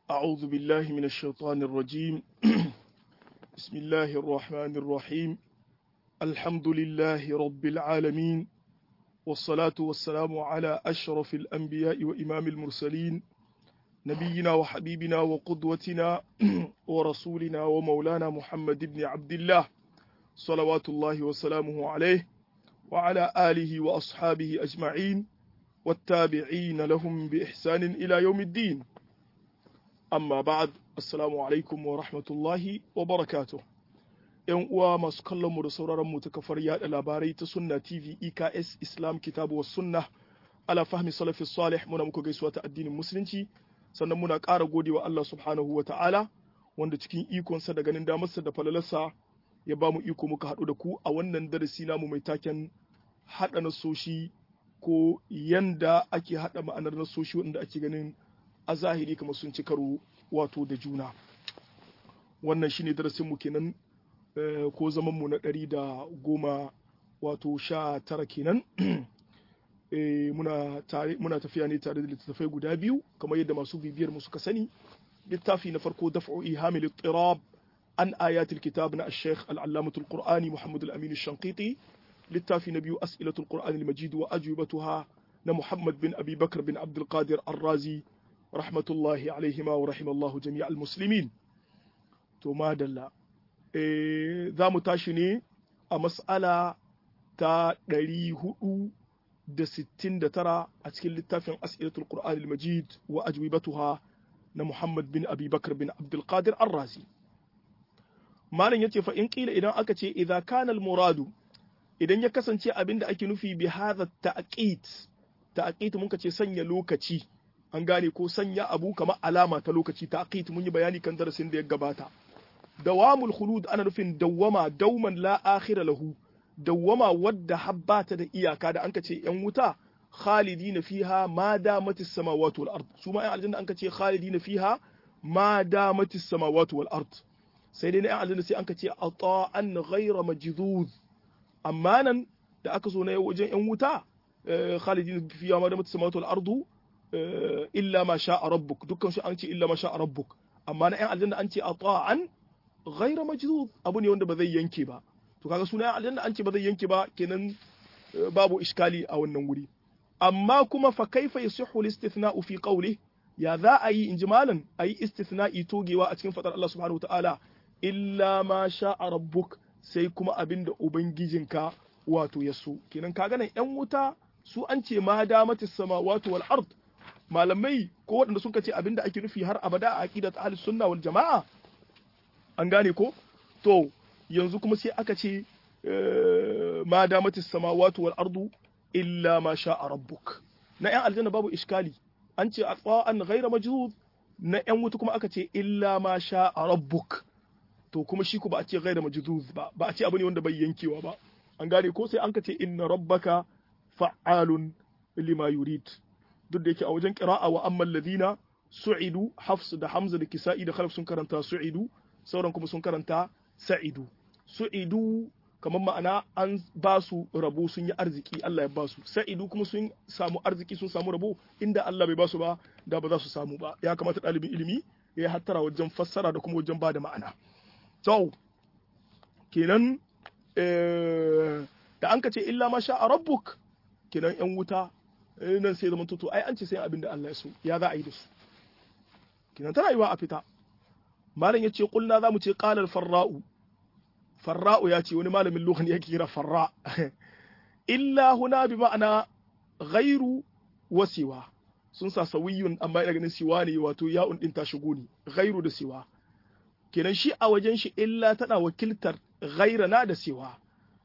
أعوذ بالله من الشيطان الرجيم بسم الله الرحمن الرحيم الحمد لله رب العالمين والصلاة والسلام على أشرف الأنبياء وإمام المرسلين نبينا وحبيبنا وقدوتنا ورسولنا ومولانا محمد بن عبد الله صلوات الله وسلامه عليه وعلى آله وأصحابه أجمعين والتابعين لهم بإحسان إلى يوم الدين amma ba'ad assalamu alaikum wa rahmatullahi wa barakatuh yan uwa masu kallon mu da sauraron mu ta kafar yada labarai ta sunna tv eks islam kitabu was sunna ala fahmi salafi salih muna muku gaisuwa ta addinin musulunci sannan muna ƙara godewa Allah subhanahu wa ta'ala wanda cikin ikonsa da ganin damarsa da falalarsa ya ba mu iko muka haɗu da ku a wannan darasi namu mai taken haɗa nasoshi ko yanda ake haɗa ma'anar nasoshi wanda ake ganin a zahiri kamar sun ci karo wato da juna wannan shine darasin mu kenan ko zaman mu na ɗari da goma wato sha tara kenan muna tare muna tafiya ne tare da littattafai guda biyu kamar yadda masu bibiyar mu suka sani littafi na farko daf'u ihamil ittirab an ayatul kitab na al-sheikh al-allamatul qur'ani muhammad al-amin al-shanqiti littafi na biyu as'ilatul qur'ani al-majid wa ajwibatuha na muhammad bin abi bakr bin abdul qadir ar-razi rahmatullahi alaihima wa rahimallahu jami'al muslimin to madalla e, za mu tashi ne a mas'ala ta 469 a cikin littafin as'ilatul qur'an al-majid wa ajwibatuha na muhammad bin abi bakr bin abdul qadir ar-razi malam yace fa in qila idan aka ce idza kana al-muradu idan ya kasance abinda ake nufi bi hadha ta'qit ta'qit mun ce sanya lokaci an gane ko sanya abu kamar alama ta lokaci ta aqit mun yi bayani kan darasin da ya gabata dawamul khulud ana nufin dawwama dauman la akhira lahu dawwama wadda habbata da iyaka da anka ce yan wuta khalidina fiha ma damatis samawati wal ard su ma yan aljanna anka ce khalidina fiha ma damatis samawati wal ard sai dai yan aljanna sai anka ce ata'an ghayra majdud amma nan da aka zo na wajen yan wuta khalidina fiha ma damatis samawati wal ardu illa ma sha rabbuk dukkan su an ce illa ma sha rabbuk amma na 'yan aljanna an ce ata'an ghaira majdud abu ne wanda ba zai yanke ba to kaga suna 'yan aljanna an ce ba zai yanke ba kenan babu iskali a wannan wuri amma kuma fa kaifa yasihu al-istithna'u fi qawli ya za a yi inji malan ayi istithna'i togewa a cikin fadar Allah subhanahu wataala illa ma sha rabbuk sai kuma abinda ubangijinka wato ya so kenan kaga nan 'yan wuta su an ce ma damatis samawati wal ard malamai ko waɗanda suka ce abinda ake nufi har abada a aqidat ahlus sunna wal jama'a an gane ko to yanzu kuma sai aka ce ma damatis samawati wal ardu illa ma sha'a rabbuk na yan aljanna babu iskali an ce atfa'an ghayra majzud na yan wuta kuma aka ce illa ma sha'a rabbuk to kuma shi ku ba a ce ghayra majzuz ba ba a ce abu ne wanda bai yankewa ba an gane ko sai an ka ce inna rabbaka fa'alun lima yurid duk da yake a wajen qira'a wa ammal ladina su'idu hafs da hamza da kisa'i da khalaf sun karanta su'idu sauran kuma sun karanta sa'idu su'idu kamar ma'ana an ba su rabo sun yi arziki Allah ya ba su sa'idu kuma sun samu arziki sun samu rabo inda Allah bai ba su ba da ba za su samu ba ya kamata ɗalibin ilimi ya hattara wajen fassara da kuma wajen ba da ma'ana to kenan da an ka ce illa ma sha a rabbuk kenan yan wuta nan sai zaman tutu ai an ce sai abin da Allah ya so ya za a yi da su kenan tana yiwa a fita malam ya ce kulna za mu ce qalal farra'u farra'u ya ce wani malamin lughan yake kira farra illa huna bi ma'ana ghairu wa siwa sun sa sawiyun amma ina ganin siwa ne wato ya'un din ta shigo ne ghairu da siwa kenan shi a wajen shi illa tana wakiltar ghaira na da siwa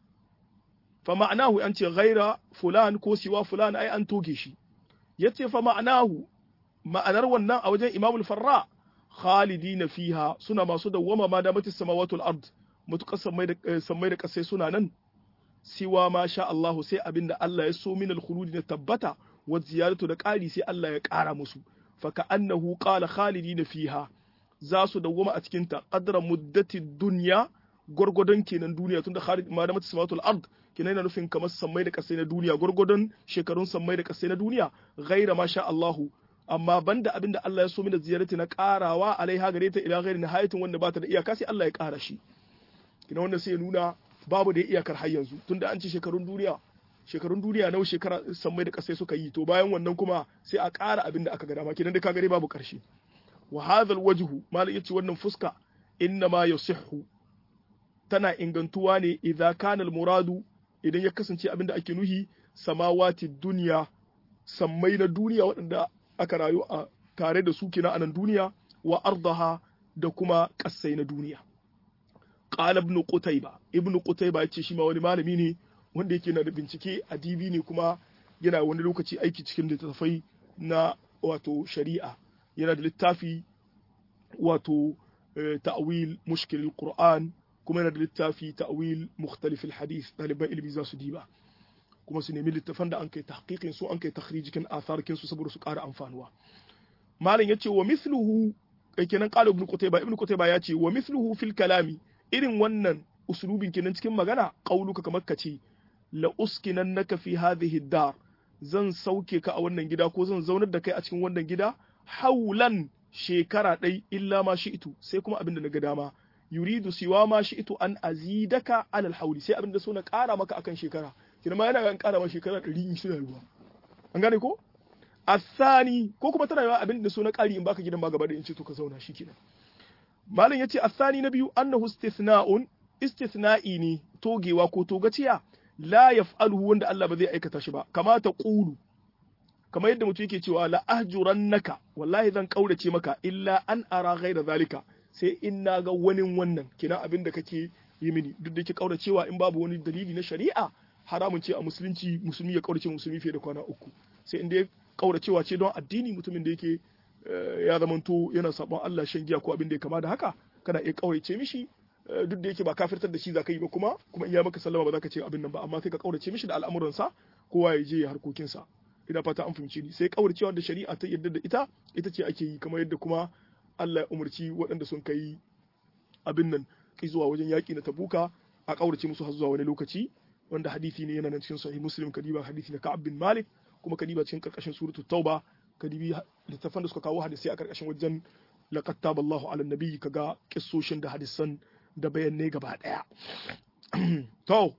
fa ma'anahu an ce ghaira fulan ko siwa fulan ai an toge shi yace fa ma'anahu ma'anar wannan a wajen imamul farra khalidina fiha suna masu dawwama ma da matis samawati wal ard mutukar sammai da sammai da kasai suna nan siwa ma sha Allah sai abinda Allah ya so min al khuludi na tabbata wa ziyaratu da ƙari sai Allah ya ƙara musu fa ka annahu qala khalidina fiha za su dawwama a cikin ta qadra muddati dunya gwargwadon kenan duniya tunda khalid ma da matis samawati wal ard kenan yana nufin kamar sammai da kasai na duniya gwargwadon shekarun sammai da kasai na duniya ghaira ma sha Allahu amma banda abin da Allah ya so mina ziyarati na karawa alaiha gare ta ila ghairi nihayatin wanda ba ta da iyaka sai Allah ya kara shi kina wannan sai ya nuna babu da iyakar har yanzu tunda an ce shekarun duniya shekarun duniya nawa shekara sammai da kasai suka yi to bayan wannan kuma sai a ƙara abin da aka ga dama kidan da ka gare babu ƙarshe wa hadha alwajhu malai yace wannan fuska inna ma yasihhu tana ingantuwa ne idza kana almuradu idan ya kasance abin da ake nuhi samawati duniya sammai na duniya waɗanda aka rayu a tare da su kina anan duniya wa ardaha da kuma ƙasai na duniya qala ibn qutayba ibn qutayba yace shi ma wani malami ne wanda yake na da bincike a DB ne kuma yana wani lokaci aiki cikin littattafai na wato shari'a yana da littafi wato ta'wil mushkil al-Qur'an kuma yana da littafi ta'wil mukhtalif al-hadith ɗaliban ilimi za su diba kuma su nemi littafan da an kai tahqiqin su an kai takhrijikin atharkin su saboda su ƙara amfanuwa malam yace wa mithluhu kenan qala ibn qutayba ibn qutayba yace wa mithluhu fil kalami irin wannan usulubin kenan cikin magana qauluka kamar ka ce la uskinannaka fi hadhihi dar zan sauke ka a wannan gida ko zan zaunar da kai a cikin wannan gida haulan shekara ɗai illa ma shi'tu sai kuma abin da na ga dama yuridu siwa ma shi'tu an azidaka alal hauli sai abin da so na ƙara maka akan shekara kina ma yana ga ƙara maka shekara ɗari in suna ruwa an gane ko asani ko kuma tana yawa abin da so na ƙari in baka gidan ba gaba da in ce to ka zauna shi kenan malam yace asani na biyu annahu istithna'un istithna'i ne togewa ko togaciya la yaf'aluhu wanda Allah ba zai aikata shi ba kamata qulu kamar yadda mutum yake cewa la ahjurannaka wallahi zan kaurace maka illa an ara ghaira zalika sai in na ga wani wannan kina abin da kake yi mini duk da yake kauracewa in babu wani dalili na shari'a haramun ce a musulunci musulmi ya kaurace musulmi fiye da kwana uku sai in dai kauracewa ce don addini mutumin da yake ya zamanto yana sabon Allah shan giya ko abin da ya kama da haka kana iya kaurace mishi duk da yake ba kafirtar da shi za ka yi ba kuma kuma in ya maka sallama ba za ka ce abin nan ba amma sai ka kaurace mishi da al'amuransa kowa ya je ya harkokinsa ina fata an fahimci ni sai kauracewa da shari'a ta yadda da ita ita ce ake yi kamar yadda kuma Allah ya umarci waɗanda sun kai abin nan ki zuwa wajen yaƙi na tabuka a kaurace musu har zuwa wani lokaci wanda hadisi ne yana nan cikin sahih muslim kadiba hadisi na ka'ab bin malik kuma kadiba cikin karkashin suratul tauba kadibi littafan da suka kawo hadisi a karkashin wajen laqad taballahu ala nabiyyi kaga kissoshin da hadisan da bayanai gaba daya to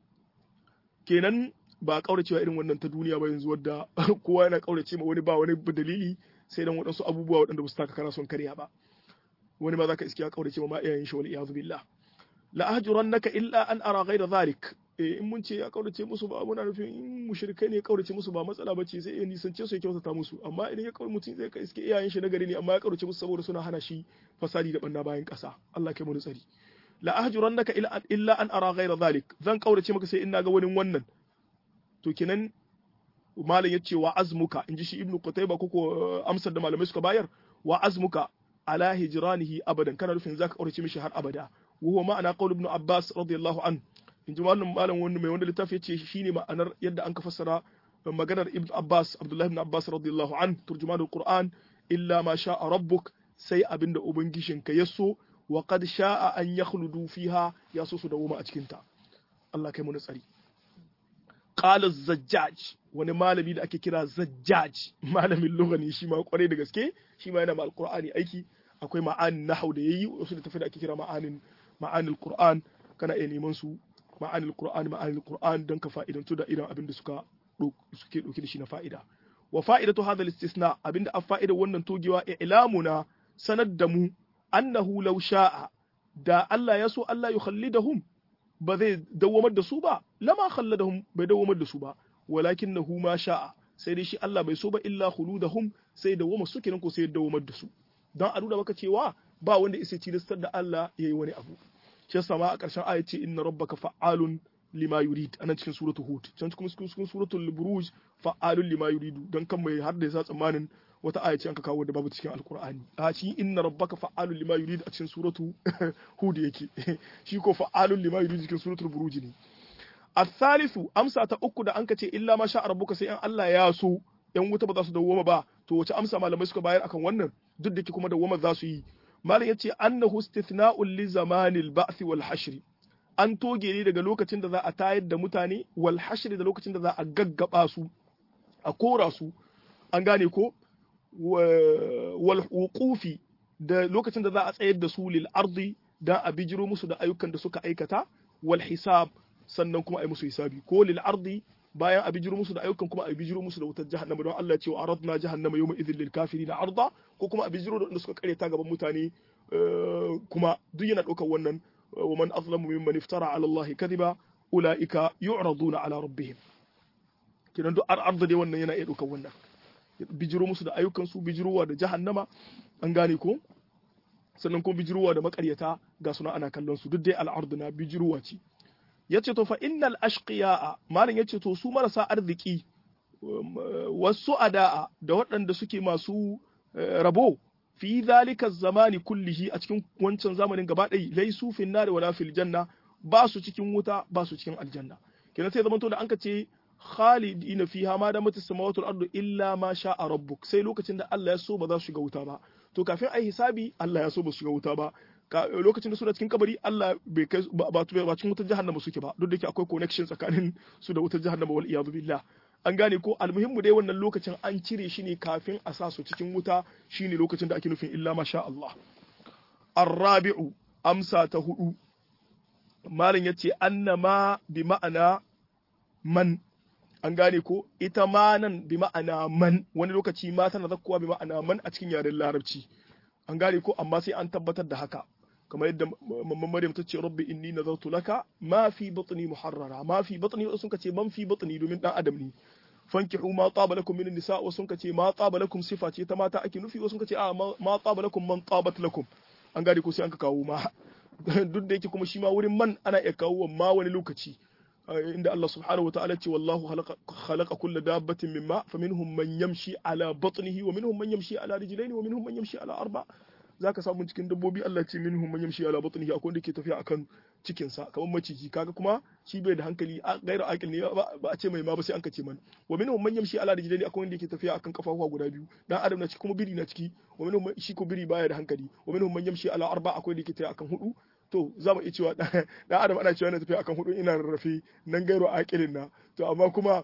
kenan ba a kauracewa irin wannan ta duniya ba yanzu wadda kowa yana kaurace ma wani ba wani dalili sai dan waɗansu abubuwa waɗanda ba su taka kara son karya ba wani ma zaka iske ya kaurace ma iyayen shi wal iyadu billah la ahjurannaka illa an ara ghayra zalik eh in mun ce ya kaurace musu ba muna nufin in mushrikai ne ya kaurace musu ba matsala ba ce sai ya nisance su ya kyautata musu amma idan ya kaurace mutum zai ka iske iyayen shi na gari ne amma ya kaurace musu saboda suna hana shi fasadi da banna bayan ƙasa Allah kai mu tsari la ahjurannaka illa an ara ghayra zalik zan kaurace maka sai in naga wani wannan to kenan malam ya ce wa azmuka in ji shi ibnu qutayba ko amsar da malamai suka bayar wa azmuka ala hijranihi abadan kana nufin zaka kaurace mishi har abada wa huwa ma'ana qaul ibn abbas radiyallahu an in ji malam malam wanda mai wanda littafi yace shine ma'anar yadda an ka fassara maganar ibn abbas abdullahi ibn abbas radiyallahu an turjumanul qur'an illa ma sha'a rabbuk sai abinda ubangijinka ya so wa qad sha'a an yakhludu fiha ya so su dawo a cikin ta Allah kai mu tsari qala zajjaj wani malami da ake kira zajjaj malamin lugha ne shi ma kwarai da gaske shi ma yana ma alqur'ani aiki akwai ma'anin nahau da yayi wasu da tafi da ake kira ma'anin ma'anil qur'an kana iya neman su ma'anil qur'an ma'anil qur'an don ka fa'idantu da irin abin da suka suke dauke da shi na fa'ida wa fa'idatu hadha al-istisna abinda a fa'ida wannan togewa i'lamuna sanar da mu annahu law sha'a da Allah ya so Allah ya khallidahum ba zai dawwamar da su ba lama khalladahum bai dawwamar da su ba walakinahu ma sha'a sai dai shi Allah bai so ba illa khuludahum sai dawwama su kenan ko sai dawwamar da su dan a nuna maka cewa ba wanda isa tilastar da Allah yayi wani abu shi yasa ma a ƙarshen aya ce inna rabbaka fa'alun lima yurid anan cikin suratul hud can cikin cikin suratul buruj fa'alun lima yuridu dan kan mai har da yasa tsammanin wata aya ce an ka kawo da babu cikin alqur'ani a shi inna rabbaka fa'alun lima yurid a cikin suratu hud yake shi ko fa'alun lima yurid cikin suratul buruj ne الثالث amsa ta uku da anka ce illa ma sha rabbuka sai an Allah ya so yan wuta ba za su dawoma ba to wace amsa malamai suka bayar akan wannan duk da ke kuma dawoma za su yi malam yace annahu istithna'un li zamanil ba'th wal hashr an toge ne daga lokacin da za a tayar da mutane wal hashr da lokacin da za a gaggaba su a kora su an gane ko wal wuqufi da lokacin da za a tsayar da su lil ardi dan a bijiro musu da ayyukan da suka aikata wal hisab sannan kuma a yi musu hisabi ko lil ardi bayan a bijiro musu da ayyukan kuma a bijiro musu da wutar jahannama don Allah ya ce wa aradna jahannama yawma idhil lil kafirin arda ko kuma a bijiro da wanda suka kareta gaban mutane kuma duk yana ɗaukar wannan wa man azlamu mimman iftara ala Allah kadhiba ulaika yu'raduna ala rabbihim kidan duk arda dai wannan yana iya ɗaukar wannan bijiro musu da ayyukan su bijirowa da jahannama an gane ko sannan kuma bijirowa da makaryata ga suna ana kallon su duk dai al'ardu na bijirowa ce yace to fa innal ashqiya'a malam yace to su marasa arziki wasu ada'a da waɗanda suke masu rabo fi zalika zamani kullihi a cikin wancan zamanin gaba ɗaya laisu fin nari wala fil janna ba su cikin wuta ba su cikin aljanna kenan sai zamanto da an ka ce khalidina fiha ma da mutu samawati ardu illa ma sha'a rabbuk sai lokacin da Allah ya so ba za su shiga wuta ba to kafin ai hisabi Allah ya so ba su shiga wuta ba lokacin da su da cikin kabari Allah bai kai ba ba cikin wutar jahannama suke ba duk da ke akwai connection tsakanin su da wutar jahannama wal iyadu billah an gane ko almuhimmu dai wannan lokacin an cire shi ne kafin a sa su cikin wuta shine lokacin da ake nufin illa ma sha Allah arrabi'u amsa ta hudu malam yace annama bi ma'ana man an gane ko ita ma nan bi ma'ana man wani lokaci ma tana zakkuwa bi ma'ana man a cikin yaren larabci an gane ko amma sai an tabbatar da haka kamar yadda mamman Maryam ta ce rabbi inni nazartu laka ma fi batni muharrara ma fi batni sun ka ce man fi batni domin dan adam ne fankihu ma taba lakum min nisa wa sun ka ce ma taba lakum sifa ce ta mata ake nufi wa sun ka ce a ma taba lakum man tabat lakum an gane ko sai an ka kawo ma duk da yake kuma shi ma wurin man ana iya kawo ma wani lokaci inda Allah subhanahu wa ta'ala ce wallahu khalaqa kulla dabbatin mimma faminhum man yamshi ala batnihi wa minhum man yamshi ala rijlaini wa minhum man yamshi ala arba zaka samu cikin dabbobi Allah ce minhum man yamshi ala batnihi akwai wanda ke tafiya akan cikin sa kamar maciji kaga kuma shi bai da hankali gaira aqil ne ba a ce mai ma ba sai an ka ce man wa minhum man yamshi ala rijlaini akwai wanda ke tafiya akan kafafuwa guda biyu dan adam na ciki kuma biri na ciki wa minhum shi ko biri baya da hankali wa minhum man yamshi ala arba akwai wanda ke tafiya akan hudu to za mu iya cewa dan adam ana cewa yana tafiya akan hudu ina rarrafe nan gairo aqilin na to amma kuma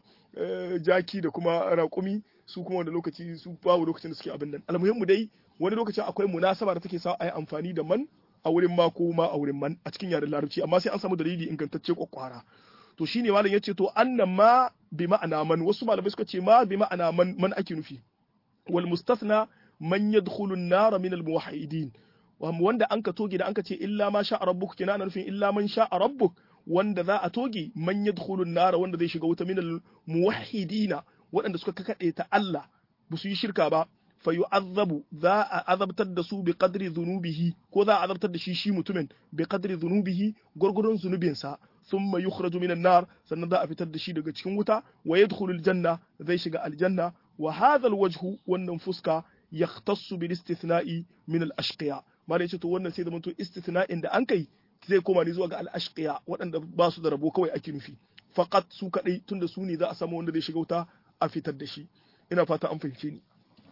jaki da kuma raƙumi su kuma wanda lokaci su babu lokacin da suke abin nan almuhimmu dai wani lokacin akwai munasaba da take sa a yi amfani da man a wurin ma ko ma a wurin man a cikin yaren larabci amma sai an samu dalili ingantacce kwakwara to shine malam yace to annan ma bi ma'ana man wasu malamai suka ce ma bi ma'ana man man ake nufi wal mustathna man yadkhulu an-nar min al-muwahhidin wanda an ka toge da an ka ce illa ma sha rabbuk kina ana nufin illa man sha rabbuk wanda za a toge man yadkhulu an-nar wanda zai shiga wuta min al-muwahhidina waɗanda suka kakaɗe ta Allah ba su yi shirka ba fa yu'azzabu za a azabtar da su bi qadri dhunubihi ko za a azabtar da shi shi mutumin bi qadri dhunubihi gurgurun zunubinsa thumma yukhraju minan nar sannan za a fitar da shi daga cikin wuta wa yadkhulul janna zai shiga aljanna wa hadha alwajhu wannan fuska yahtassu bil istithna'i min al ashqiya malai ce to wannan sai zamanto istithna'in da an kai zai koma ne zuwa ga al ashqiya waɗanda ba su da rabo kawai ake nufi faqat su kadai tunda su ne za a samu wanda zai shiga wuta a fitar da shi ina fata an fahimce ni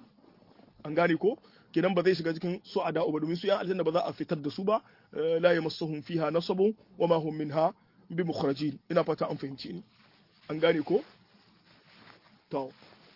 an gane ko kenan ba zai shiga cikin su'ada ba domin su yan aljanna ba za a fitar da su ba la yamassuhum fiha nasabun wa ma hum minha bi mukhrajin ina fata an fahimce ni an gane ko to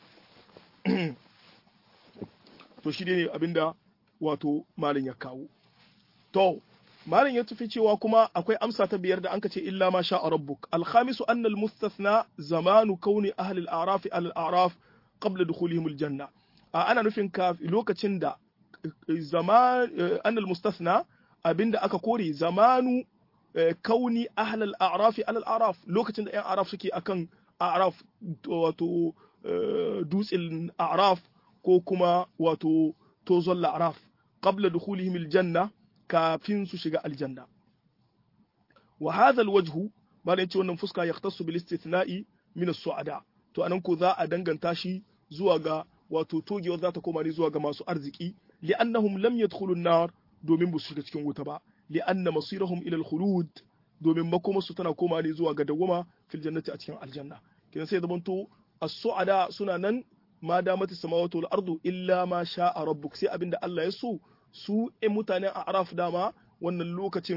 to shi ne abinda wato malin ya kawo to malin ya tafi cewa kuma akwai amsa ta biyar da anka ce illa ma sha rabbuk alkhamisu anna almustathna zamanu kauni ahli al-a'raf al-a'raf qabla dukhulihim al-janna ana nufin ka lokacin da zaman anna almustathna abinda aka kore zamanu kauni ahli al-a'raf al-a'raf lokacin da ƴan a'raf suke akan a'raf wato dutsen a'raf ko kuma wato tozon la'araf qabla dukhulihim aljanna kafin su shiga aljanna wa hadha alwajhu bayan ce wannan fuska yahtassu bil istithna'i min as-su'ada to anan ko za a danganta shi zuwa ga wato togewar za ta koma ne zuwa ga masu arziki li'annahum lam yadkhulu an-nar domin ba su shiga cikin wuta ba li'anna masirahum ila al-khulud domin makomarsu tana koma ne zuwa ga dawwama fil jannati a cikin aljanna kenan sai zamanto as-su'ada suna nan ma damati samawati wal ardu illa ma sha'a rabbuk sai abinda Allah ya so su in mutanen araf dama wannan lokacin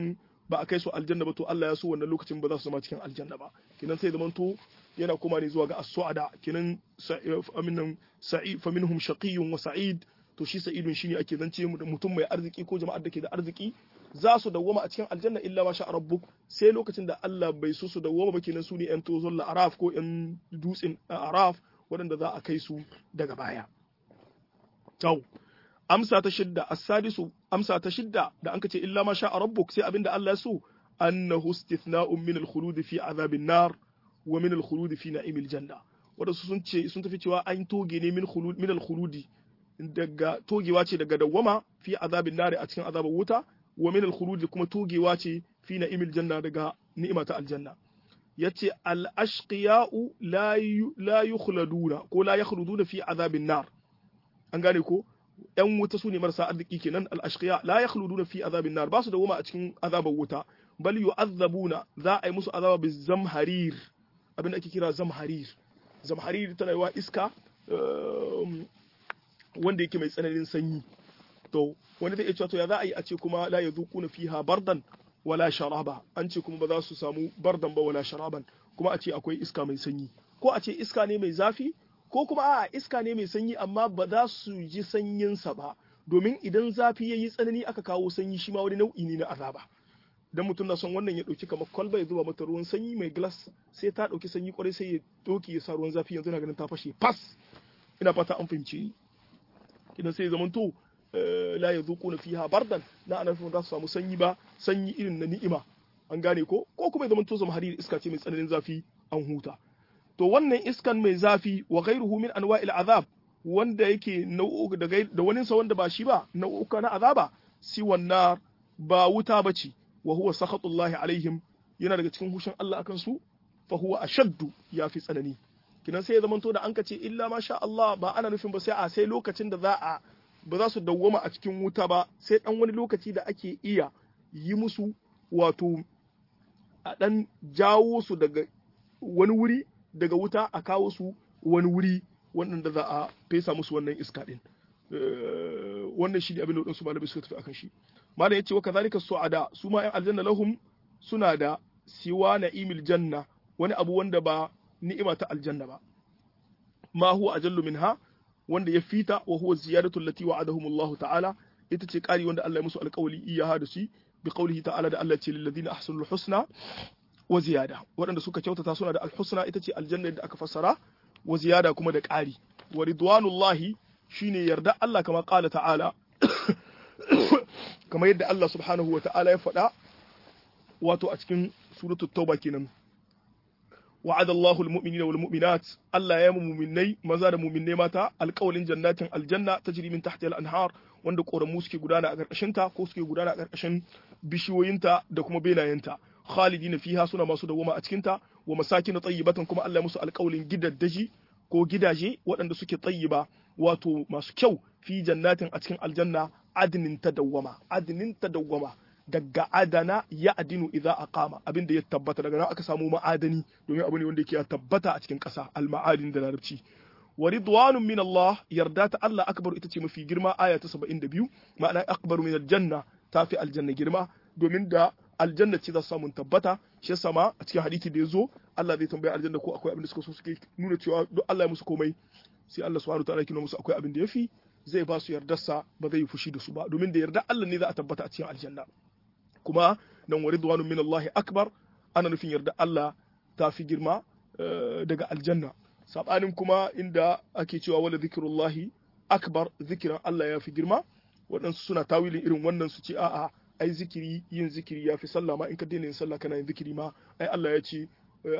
ba a kai su aljanna ba to Allah ya so wannan lokacin ba za su zama cikin aljanna ba kinan sai zamanto yana koma ne zuwa ga as-su'ada kinan aminan sa'id fa minhum shaqiyyun wa sa'id to shi sa'idun shine ake zance mutum mai arziki ko jama'ar da ke da arziki za su dawwama a cikin aljanna illa ma sha rabbuk sai lokacin da Allah bai so su dawwama ba kenan su ne yan tozon araf ko yan dutsen araf waɗanda za a kai su daga baya Tau, amsa ta shidda, as-sadisu, amsa ta shidda da an ce illa ma sha rabbuk sai abinda Allah ya so, annahu istithna'un min al-khulud fi azabin nar wa min al-khulud fi na'imil janna. Wanda sun ce sun tafi cewa an toge ne min khulud min al-khuludi daga togewa ce daga dawwama fi azabin nar a cikin azabar wuta wa min al-khulud kuma togewa ce fi na'imil janna daga ni'ima ta aljanna. yace al-ashqiya'u la la yukhladuna ko la yakhluduna fi azabin nar an gane ko yan wuta su ne marasa arziki kenan al-ashqiya la yakhluduna fi azabin nar ba su da a cikin azabar wuta bal yu'azzabuna za a yi musu azaba bi zamharir abin da ake kira zamharir zamharir tana yi wa iska wanda yake mai tsananin sanyi to wani zai iya cewa to ya za a yi a ce kuma la yazuquna fiha bardan wala sharaba an ce kuma ba za su samu bardan ba wala sharaban kuma a ce akwai iska mai sanyi ko a ce iska ne mai zafi ko kuma a iska ne mai sanyi amma ba za su ji sanyinsa ba domin idan zafi ya yi tsanani aka kawo sanyi shi ma wani nau'i ne na azaba dan mutum na son wannan ya ɗauki kamar kwalba ya zuba mata ruwan sanyi mai glass sai ta ɗauki sanyi kwarai sai ya ɗauki ya sa ruwan zafi yanzu na ganin ta fashe fas ina fata an fahimci idan sai ya zamanto la ya zuƙo na fiha bardan na ana nufin za su samu sanyi ba sanyi irin na ni'ima an gane ko ko kuma ya zamanto zama hariri iska ce mai tsananin zafi an huta to wannan iskan mai zafi wa ghairuhu min anwa'il azab wanda yake nau'uka da da wani sa wanda ba shi ba nau'uka na azaba si wannan ba wuta bace wa huwa sakhatullahi alaihim yana daga cikin hushin Allah akan su fa huwa ashaddu yafi tsanani kinan sai ya zamanto da an kace illa ma sha Allah ba ana nufin ba sai a sai lokacin da za a ba za su dawwama a cikin wuta ba sai dan wani lokaci da ake iya yi musu wato a dan jawo su daga wani wuri daga wuta a kawo su wani wuri wannan da za a fesa musu wannan iska din wannan shi ne abin da wadansu malamai suka tafi akan shi malam yace wa kadhalika su'ada su ma 'yan aljanna lahum suna da siwa na'imil janna wani abu wanda ba ni'ima ta aljanna ba ma huwa ajallu minha wanda ya fita wa huwa ziyadatu allati wa'adahum Allah ta'ala ita ce kari wanda Allah ya musu alƙawali iyaha da shi bi qawlihi ta'ala da Allah ce lil ladina ahsanul husna wa ziyada waɗanda suka kyautata suna da alhusna ita ce aljanna da aka fassara wa ziyada kuma da ƙari wa ridwanullahi shine yarda Allah kama qala ta'ala kamar yadda Allah subhanahu wa ta'ala ya faɗa wato a cikin suratul tauba kenan wa'ada Allahu al-mu'minina wal mu'minat Allah ya mu'minnai maza da mu'minnai mata alƙawalin jannatin aljanna tajri min tahtiha al-anhar wanda ƙoramu suke gudana a ƙarƙashin ta ko suke gudana a ƙarƙashin bishiyoyinta da kuma benayenta khalidina fiha suna masu dawoma a cikin ta wa masakin tayyibatan kuma Allah musu alƙawalin gidaddaji ko gidaje waɗanda suke tayyiba wato masu kyau fi jannatin a cikin aljanna adnin tadawwama adnin tadawwama daga adana ya adinu idza aqama abinda ya tabbata daga nan aka samu ma'adani domin abu ne wanda yake tabbata a cikin ƙasa al-ma'adin da larabci wa ridwanun min Allah yarda ta Allah akbar ita ce mafi girma aya ta 72 ma'ana akbar min aljanna tafi aljanna girma domin da aljanna ce za su samu tabbata shi yasa ma a cikin hadisi da yazo Allah zai tambaya aljanna ko akwai abin da suka so suke nuna cewa duk Allah ya musu komai sai Allah subhanahu wataala ya musu akwai abin da yafi zai ba su yardarsa ba zai yi fushi da su ba domin da yarda Allah ne za a tabbata a cikin aljanna kuma nan wa ridwanun min Allah akbar ana nufin yarda Allah ta fi girma daga aljanna sabanin kuma inda ake cewa wala zikrullahi akbar zikiran Allah ya fi girma waɗansu suna tawilin irin wannan su ce a'a ai zikiri yin zikiri ya fi sallah ma in ka daina yin sallah kana yin zikiri ma ai Allah ya ce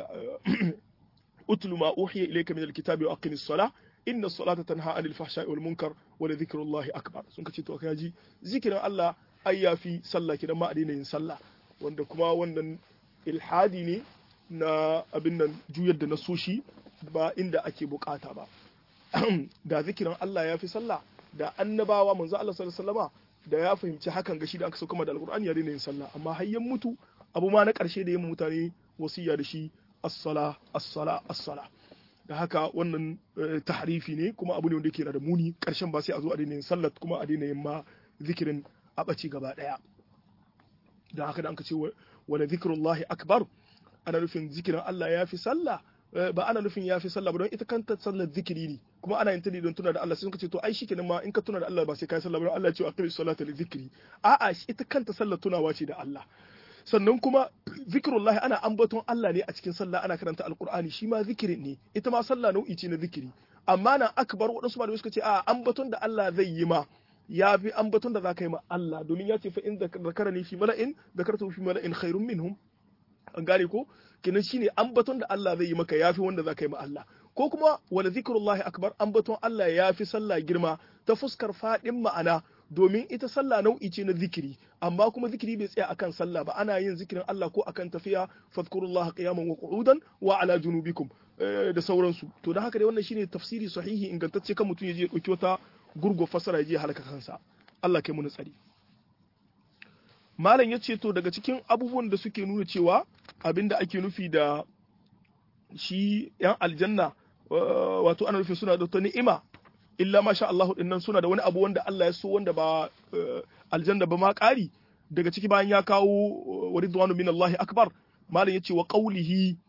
utlu ma uhiya ilayka min alkitabi wa aqimis salah inna salata tanha anil fahsha'i wal munkar wa dhikrullahi akbar sun kace to kai ji zikirin Allah ai ya fi sallah kidan ma a daina yin sallah wanda kuma wannan ilhadi ne na abin nan juyar da na soshi ba inda ake bukata ba da zikirin Allah ya fi sallah da annabawa manzo Allah sallallahu alaihi wasallama da ya fahimci hakan gashi da aka sauka da alqur'ani ya daina yin sallah amma hayyan mutu abu ma na karshe da yin mutane wasiya da shi as-sala as-sala as-sala da haka wannan tahrifi ne kuma abu ne wanda yake da muni karshen ba sai a zo a daina yin sallah kuma a daina yin ma zikirin a ɓaci gaba ɗaya da haka da an ka ce wala zikrullahi akbar ana nufin zikirin Allah ya fi sallah ba ana nufin ya fi sallah ba don ita kanta sallar zikiri ne kuma ana yin ta ne don tuna da Allah sai suka ce to ai shikenan ma in ka tuna da Allah ba sai kai sallah ba Allah ya ce aqimi salata li zikri a'a ita kanta sallar tunawa ce da Allah sannan kuma zikrullahi ana ambaton Allah ne a cikin sallah ana karanta alqur'ani shi ma zikiri ne ita ma sallah nau'i ce na zikiri amma nan akbar waɗansu malamai suka ce a ambaton da Allah zai yi ma ya fi ambaton da za ka yi ma Allah domin ya ce fa in zakarani fi mala'in zakartu fi mala'in khairun minhum an gane ko kenan shine ambaton da Allah zai yi maka yafi wanda za ka yi ma Allah ko kuma wala zikrullahi akbar ambaton Allah yafi sallah girma ta fuskar fadin ma'ana domin ita sallah nau'i ce na zikiri amma kuma zikiri bai tsaya akan sallah ba ana yin zikirin Allah ko akan tafiya fadhkurullaha qiyaman wa qu'udan wa ala junubikum da sauransu to da haka dai wannan shine tafsiri sahihi ingantacce kan mutum ya je ya dauki wata gurgo fasara ya je halaka kansa Allah kai mu tsari malam ya ce to daga cikin abubuwan da suke nuna cewa abinda ake nufi da shi yan aljanna wato ana nufin suna da ta ni'ima illa masha Allah dinnan suna da wani abu wanda Allah ya so wanda ba aljanna ba ma ƙari daga ciki bayan ya kawo wa ridwanu min Allah akbar malam yace wa qawlihi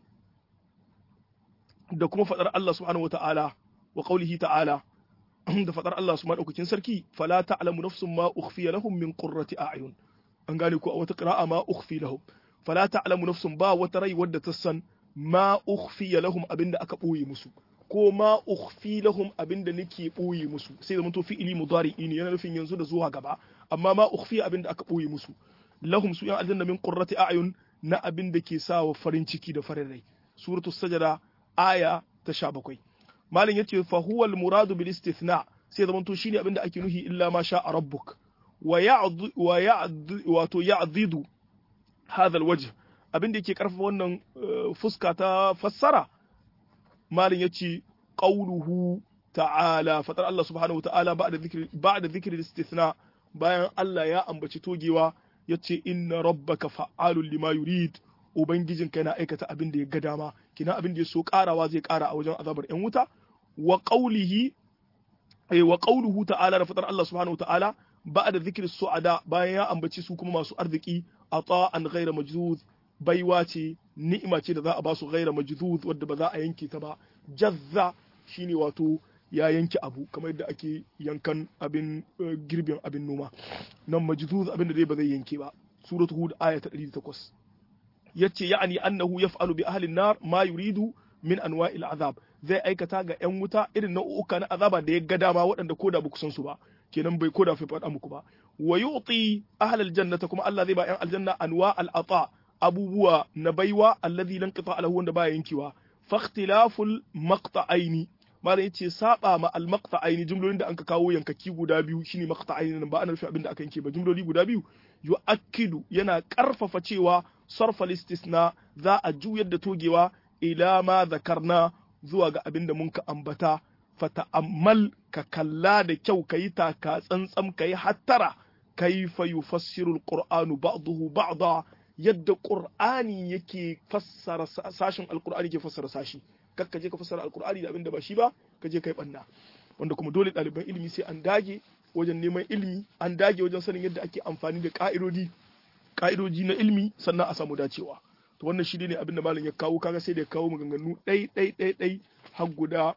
da kuma fadar Allah subhanahu wata'ala wa qawlihi ta'ala da fadar Allah subhanahu daukakin sarki fala ta'lamu nafsun ma ukhfiya lahum min qurrati a'yun an gane ko a wata qira'a ma ukhfi lahum fala ta'lamu nafsun ba wata rai wadda ta san ma ukhfiya lahum abinda aka boye musu ko ma ukhfi lahum abinda nake boye musu sai da to fi'ili mudari ne yana nufin yanzu da zuwa gaba amma ma ukhfi abinda aka boye musu lahum su yan aljanna min qurrati a'yun na abinda ke sawa farin ciki da farin rai suratul sajada aya ta 17 malin yace fa huwa al muradu bil istithna sai da to shine abinda ake nuhi illa ma sha rabbuk wa ya'd wa ya'd wato ya'dhidu hadha al wajh abinda yake karfafa wannan fuska ta fassara malin yace qauluhu ta'ala fatar Allah subhanahu wa ta'ala ba'da dhikri ba'da dhikri istithna bayan Allah ya ambaci togewa yace inna rabbaka fa'alul lima yurid ubangijinka yana aikata abin da ya ga dama kina abin da ya so karawa zai kara a wajen azabar yan wuta wa qaulihi ay wa qauluhu ta'ala da fatar Allah subhanahu wa ta'ala ba'da dhikri su'ada bayan ya ambaci su kuma masu arziki ata'an ghayra majzuz baiwa ce ni'ima ce da za a ba su ghaira majdud wadda ba za a yanke ta ba jazza shine wato ya yanke abu kamar yadda ake yankan abin girbin abin noma nan majdud abin da dai ba zai yanke ba suratu hud aya ta 108 yace ya'ani annahu yaf'alu bi ahli an-nar ma yuridu min anwa'il azab zai aikata ga yan wuta irin nau'uka na azaba da ya ga dama waɗanda koda ba ku san su ba kenan bai koda fa faɗa muku ba wa yu'ti ahli al-jannata kuma Allah zai ba yan aljanna anwa al-ata abubuwa na baiwa alladhi lan qita lahu wanda baya yankewa fa ikhtilaful maqta'aini malam yace saba ma al maqta'aini jumlolin da anka kawo yankaki guda biyu shine maqta'aini ba ana nufin abin da aka yanke ba jumloli guda biyu yu'akkidu yana karfafa cewa sarfa istisna za a juyar da togewa ila ma zakarna zuwa ga abin da mun ka ambata fata'ammal ka kalla da kyau kayi taka tsantsam kayi hattara kaifa yufassiru alqur'anu ba'dahu ba'da yadda ƙur'ani yake fassara sashin alƙur'ani ke fassara sashi kakka je ka fassara alƙur'ani da abin da ba shi ba ka je kai banna wanda kuma dole ɗaliban ilimi sai an dage wajen neman ilimi an dage wajen sanin yadda ake amfani da ƙa'idodi ƙa'idoji na ilimi sannan a samu dacewa to wannan shi ne abin da malam ya kawo kaga sai da ya kawo maganganu ɗai ɗai ɗai ɗai har guda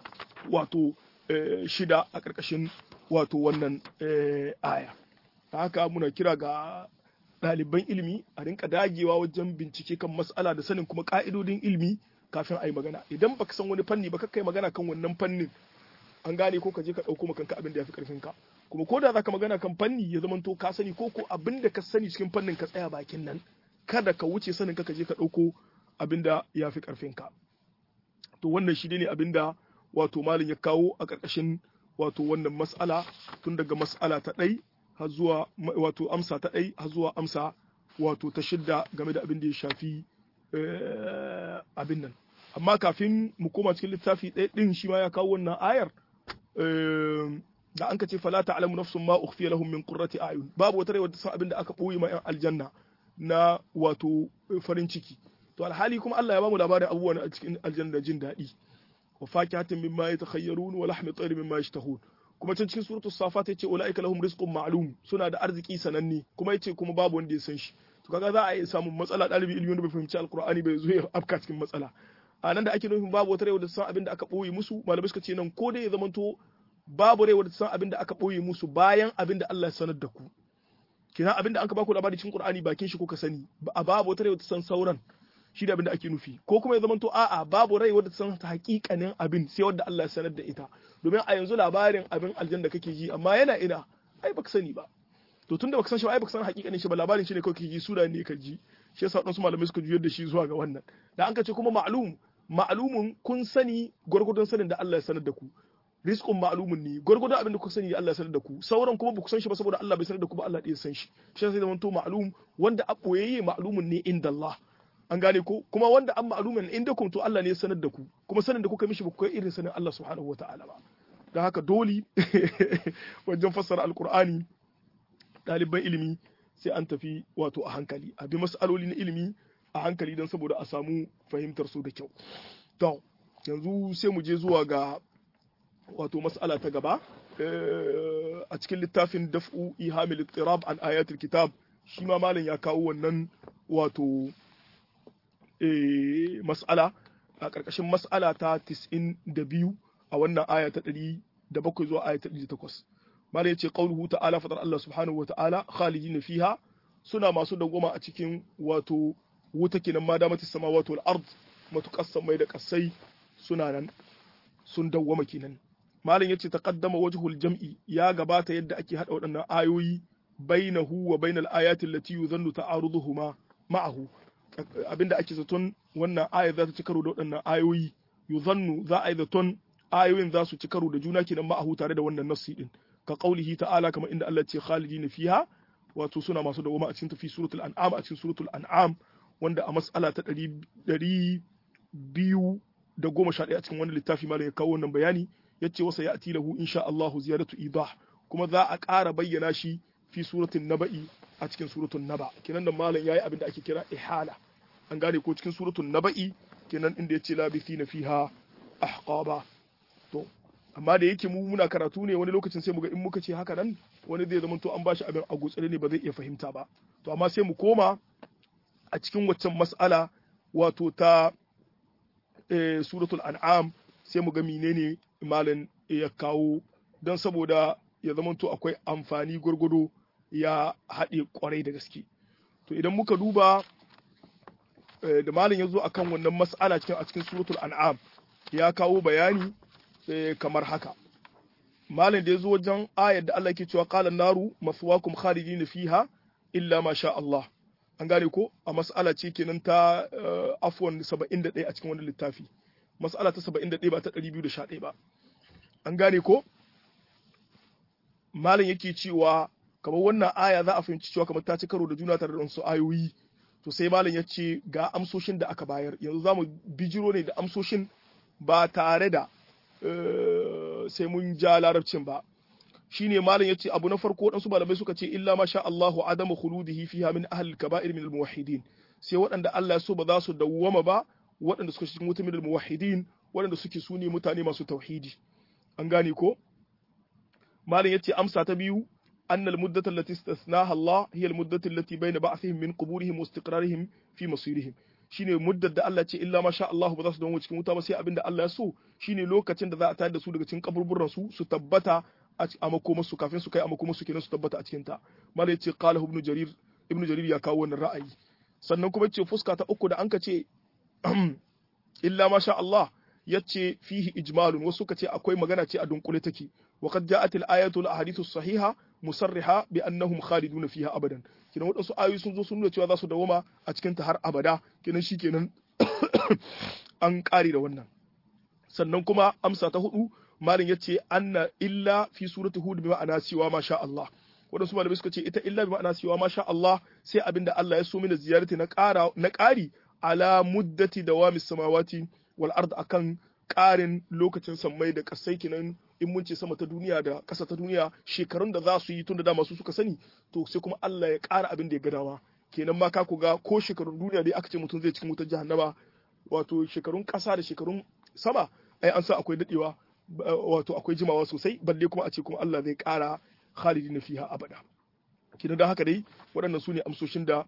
wato shida a ƙarƙashin wato wannan aya haka muna kira ga ɗaliban ilimi a rinka dagewa wajen bincike kan mas'ala da sanin kuma ka'idodin ilimi kafin a yi magana idan baka san wani fanni ba kai magana kan wannan fannin an gane ko ka je ka ɗauko kanka abin da ya fi ƙarfin ka kuma ko da zaka magana kan fanni ya zama to ka sani ko ko abin da ka sani cikin fannin ka tsaya bakin nan kada ka wuce sanin ka ka je ka ɗauko abin da ya fi ƙarfin ka to wannan shi ne abin da wato malin ya kawo a ƙarƙashin wato wannan mas'ala tun daga mas'ala ta ɗai har zuwa wato amsa ta ɗai har zuwa amsa wato ta shidda game da abin da ya shafi abin nan amma kafin mu koma cikin littafi ɗaya ɗin shi ma ya kawo wannan ayar da an ka ce fala ta'lamu nafsun ma ukhfiya lahum min qurrati a'yun babu wata rai wadda san abin da aka boye ma yan aljanna na wato farin ciki to alhali kuma Allah ya bamu labarin abubuwan a cikin aljanna da jin daɗi wa fakihatin mimma yatakhayyarun wa lahmi tayrin mimma yashtahun kuma can cikin suratul safat yace ulaika lahum rizqun ma'lum suna da arziki sananne kuma yace kuma babu wanda ya san shi to kaga za a yi samun matsala dalibi ilimi wanda bai fahimci alqur'ani bai zo ya afka cikin matsala a nan da ake nufin babu wata rai da san abin da aka boye musu malamai suka ce nan ko dai ya zamanto babu rai da san abin da aka boye musu bayan abin da Allah ya sanar da ku kina abin da an ka baku labari cikin qur'ani bakin shi kuka sani a babu wata rai da san sauran shi da abin da ake nufi ko kuma ya zamanto a'a babu rai wadda san ta hakikanin abin sai wadda Allah ya sanar da ita domin a yanzu labarin abin aljanna kake ji amma yana ina ai baka sani ba to tunda baka san shi ba ai baka san hakikanin shi ba labarin shi ne kawai kake ji sura ne ka ji shi yasa wadansu malamai suka juyar da shi zuwa ga wannan da an ka ce kuma ma'lum ma'lumun kun sani gwargwadon sanin da Allah ya sanar da ku rizqun ma'lumun ne gwargwadon abin da kuka sani Allah ya sanar da ku sauran kuma ba ku san shi ba saboda Allah bai sanar da ku ba Allah ɗaya san shi shi yasa zai to ma'lum wanda a boyayye ma'lumun ne inda Allah an gane ko kuma wanda an ma'lumin inda kun to Allah ne ya sanar da ku kuma sanin da kuka mishi ba ku kai irin sanin Allah subhanahu wataala ba don haka dole wajen fassara alkur'ani ɗaliban ilimi sai an tafi wato a hankali a bi mas'aloli na ilimi a hankali don saboda a samu fahimtar su da kyau to yanzu sai mu je zuwa ga wato mas'ala ta gaba a cikin littafin daf'u ihamil ittirab an ayatul kitab shi ma malam ya kawo wannan wato mas'ala a ƙarƙashin mas'ala ta 92 a wannan aya ta 107 zuwa aya ta 108 malam yace qauluhu ta'ala fadar Allah subhanahu wa ta'ala khalidin fiha suna masu dangoma a cikin wato wuta kenan ma damati samawati wal ard matuƙas mai da kasai suna nan sun dawwama kenan malam yace taqaddama wajhul jam'i ya gabata yadda ake hada waɗannan ayoyi bainahu wa bainal ayati allati yuzannu ta'aruduhuma ma'ahu abinda ake zaton wannan ayar za ta ci karo da waɗannan ayoyi yuzannu za a yi zaton ayoyin za su ci karo da juna kenan ma'ahu tare da wannan nassi din ka qaulihi ta'ala kamar inda Allah ce khalidina fiha wato suna masu dawoma a cikin tafi suratul an'am a cikin suratul an'am wanda a mas'ala ta ɗari biyu da goma sha ɗaya a cikin wani littafi malam ya kawo wannan bayani yace wasa ya ati lahu insha Allah ziyaratu idah kuma za a ƙara bayyana shi fi suratul naba'i a cikin suratul naba kenan da malam yayi abin da ake kira ihala an gane ko cikin suratul naba'i kenan inda yace labithina fiha ahqaba to amma da yake mu muna karatu ne wani lokacin sai mu ga in muka ce haka nan wani zai zama to an bashi abin a gutsire ne ba zai iya fahimta ba to amma sai mu koma a cikin waccan mas'ala wato ta suratul an'am sai mu ga menene malam ya kawo don saboda ya zama to akwai amfani gwargwado ya haɗe kwarai da gaske to idan muka duba da malam ya zo akan wannan mas'ala cikin a cikin suratul an'am ya kawo bayani kamar haka malam da ya zo wajen ayar da Allah ke cewa qala naru maswakum khalidina fiha illa ma sha Allah an gane ko a mas'ala ce kenan ta afwan 71 a cikin wannan littafi mas'ala ta 71 ba ta 211 ba an gane ko malam yake cewa kamar wannan aya za a fahimci cewa kamar ta ci karo da juna tare da wasu ayoyi to sai malam ya ce ga amsoshin da aka bayar yanzu za mu bijiro ne da amsoshin ba tare da sai mun ja larabcin ba shine malam yace abu na farko dan su malamai suka ce illa ma sha Allahu adamu khuludihi fiha min ahli al-kaba'ir min al-muwahhidin sai waɗanda Allah ya so ba za su dawwama ba waɗanda suka cikin mutum min al-muwahhidin waɗanda suke su ne mutane masu tauhidi an gane ko malam yace amsa ta biyu أن المدة التي استثناها الله هي المدة التي بين بعثهم من قبورهم واستقرارهم في مصيرهم shine muddar da Allah ce illa ma sha Allah ba za su dawo cikin wuta ba sai abin da Allah ya so shine lokacin da za a tayar da su daga cikin kaburburan su su tabbata a makoma su kafin su kai a makoma su kenan su tabbata a cikin ta mala yace qala ibnu jarir ibnu jarir ya kawo wannan ra'ayi sannan kuma yace fuska ta uku da an ka ce illa ma sha Allah yace fihi ijmalun wasu ka ce akwai magana ce a dunkule take wa qad ja'at al-ayatu al-ahadithu sahiha musarriha bi annahum khalidun fiha abadan kinan wadansu ayoyi sun zo sun nuna cewa za su dawoma a cikin ta har abada kinan shikenan an kare da wannan sannan kuma amsa ta hudu malin yace anna illa fi surati hud bi ma'ana cewa ma sha Allah wadansu malamai suka ce ita illa bi ma'ana cewa ma sha Allah sai abinda Allah ya so mina ziyarati na ƙara na ƙari ala muddati dawamis samawati wal ard akan ƙarin lokacin sammai da ƙasai kinan in mun ce sama ta duniya da ƙasa ta duniya shekarun da za su yi tun da dama su suka sani to sai kuma Allah ya ƙara abin da ya ga dama kenan ma ka ga ko shekarun duniya dai aka ce mutum zai cikin wutar jahannama wato shekarun ƙasa da shekarun sama ai an sa akwai dadewa wato akwai jimawa sosai balle kuma a ce kuma Allah zai ƙara khalidin fiha abada kina da haka dai waɗannan su ne amsoshin da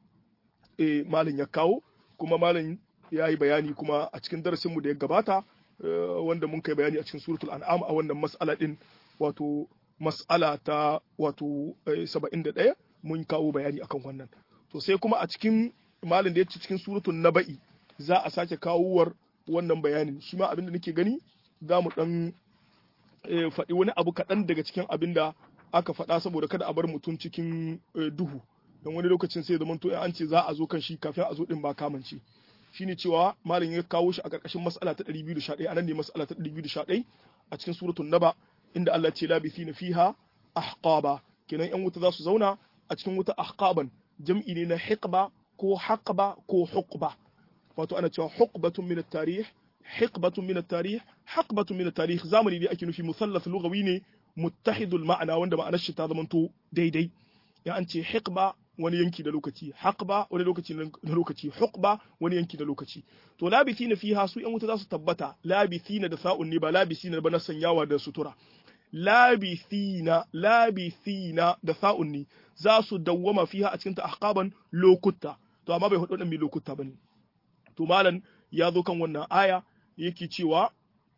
malin ya kawo kuma malin ya yi bayani kuma a cikin darasinmu da ya gabata wanda mun kai bayani a cikin suratul an'am a wannan mas'ala din wato mas'ala ta wato 71 mun kawo bayani akan wannan to sai kuma a cikin malin da ya ci cikin suratul naba'i za a sake kawowar wannan bayanin shi ma abinda nake gani za mu dan faɗi wani abu kaɗan daga cikin abin da aka faɗa saboda kada a bar mutum cikin duhu don wani lokacin sai zaman to an ce za a zo kan shi kafin a zo din ba kamance shine cewa malam ya kawo shi a ƙarƙashin mas'ala ta 211 anan ne mas'ala ta 211 a cikin suratul naba inda Allah ce labithina fiha ahqaba kenan yan wuta za su zauna a cikin wuta ahqaban jam'i ne na hiqba ko haqba ko huqba wato ana cewa huqbatun min at-tarikh hiqbatun min at-tarikh haqbatun min at-tarikh zamani ne ake nufi musallath lughawi ne muttahidul ma'ana wanda ma'anar shi ta zamanto daidai ya an ce hiqba wani yanki da lokaci haqba wani lokaci na lokaci huqba wani yanki da lokaci to labithina fiha su yan wuta za su tabbata labithina da sa'un ne ba labithina ba na sanyawa da sutura labithina labithina da sa'un ne za su dawwama fiha a cikin ta ahqaban lokuta to amma bai hudu dan mai lokuta bane to malam ya zo kan wannan aya yake cewa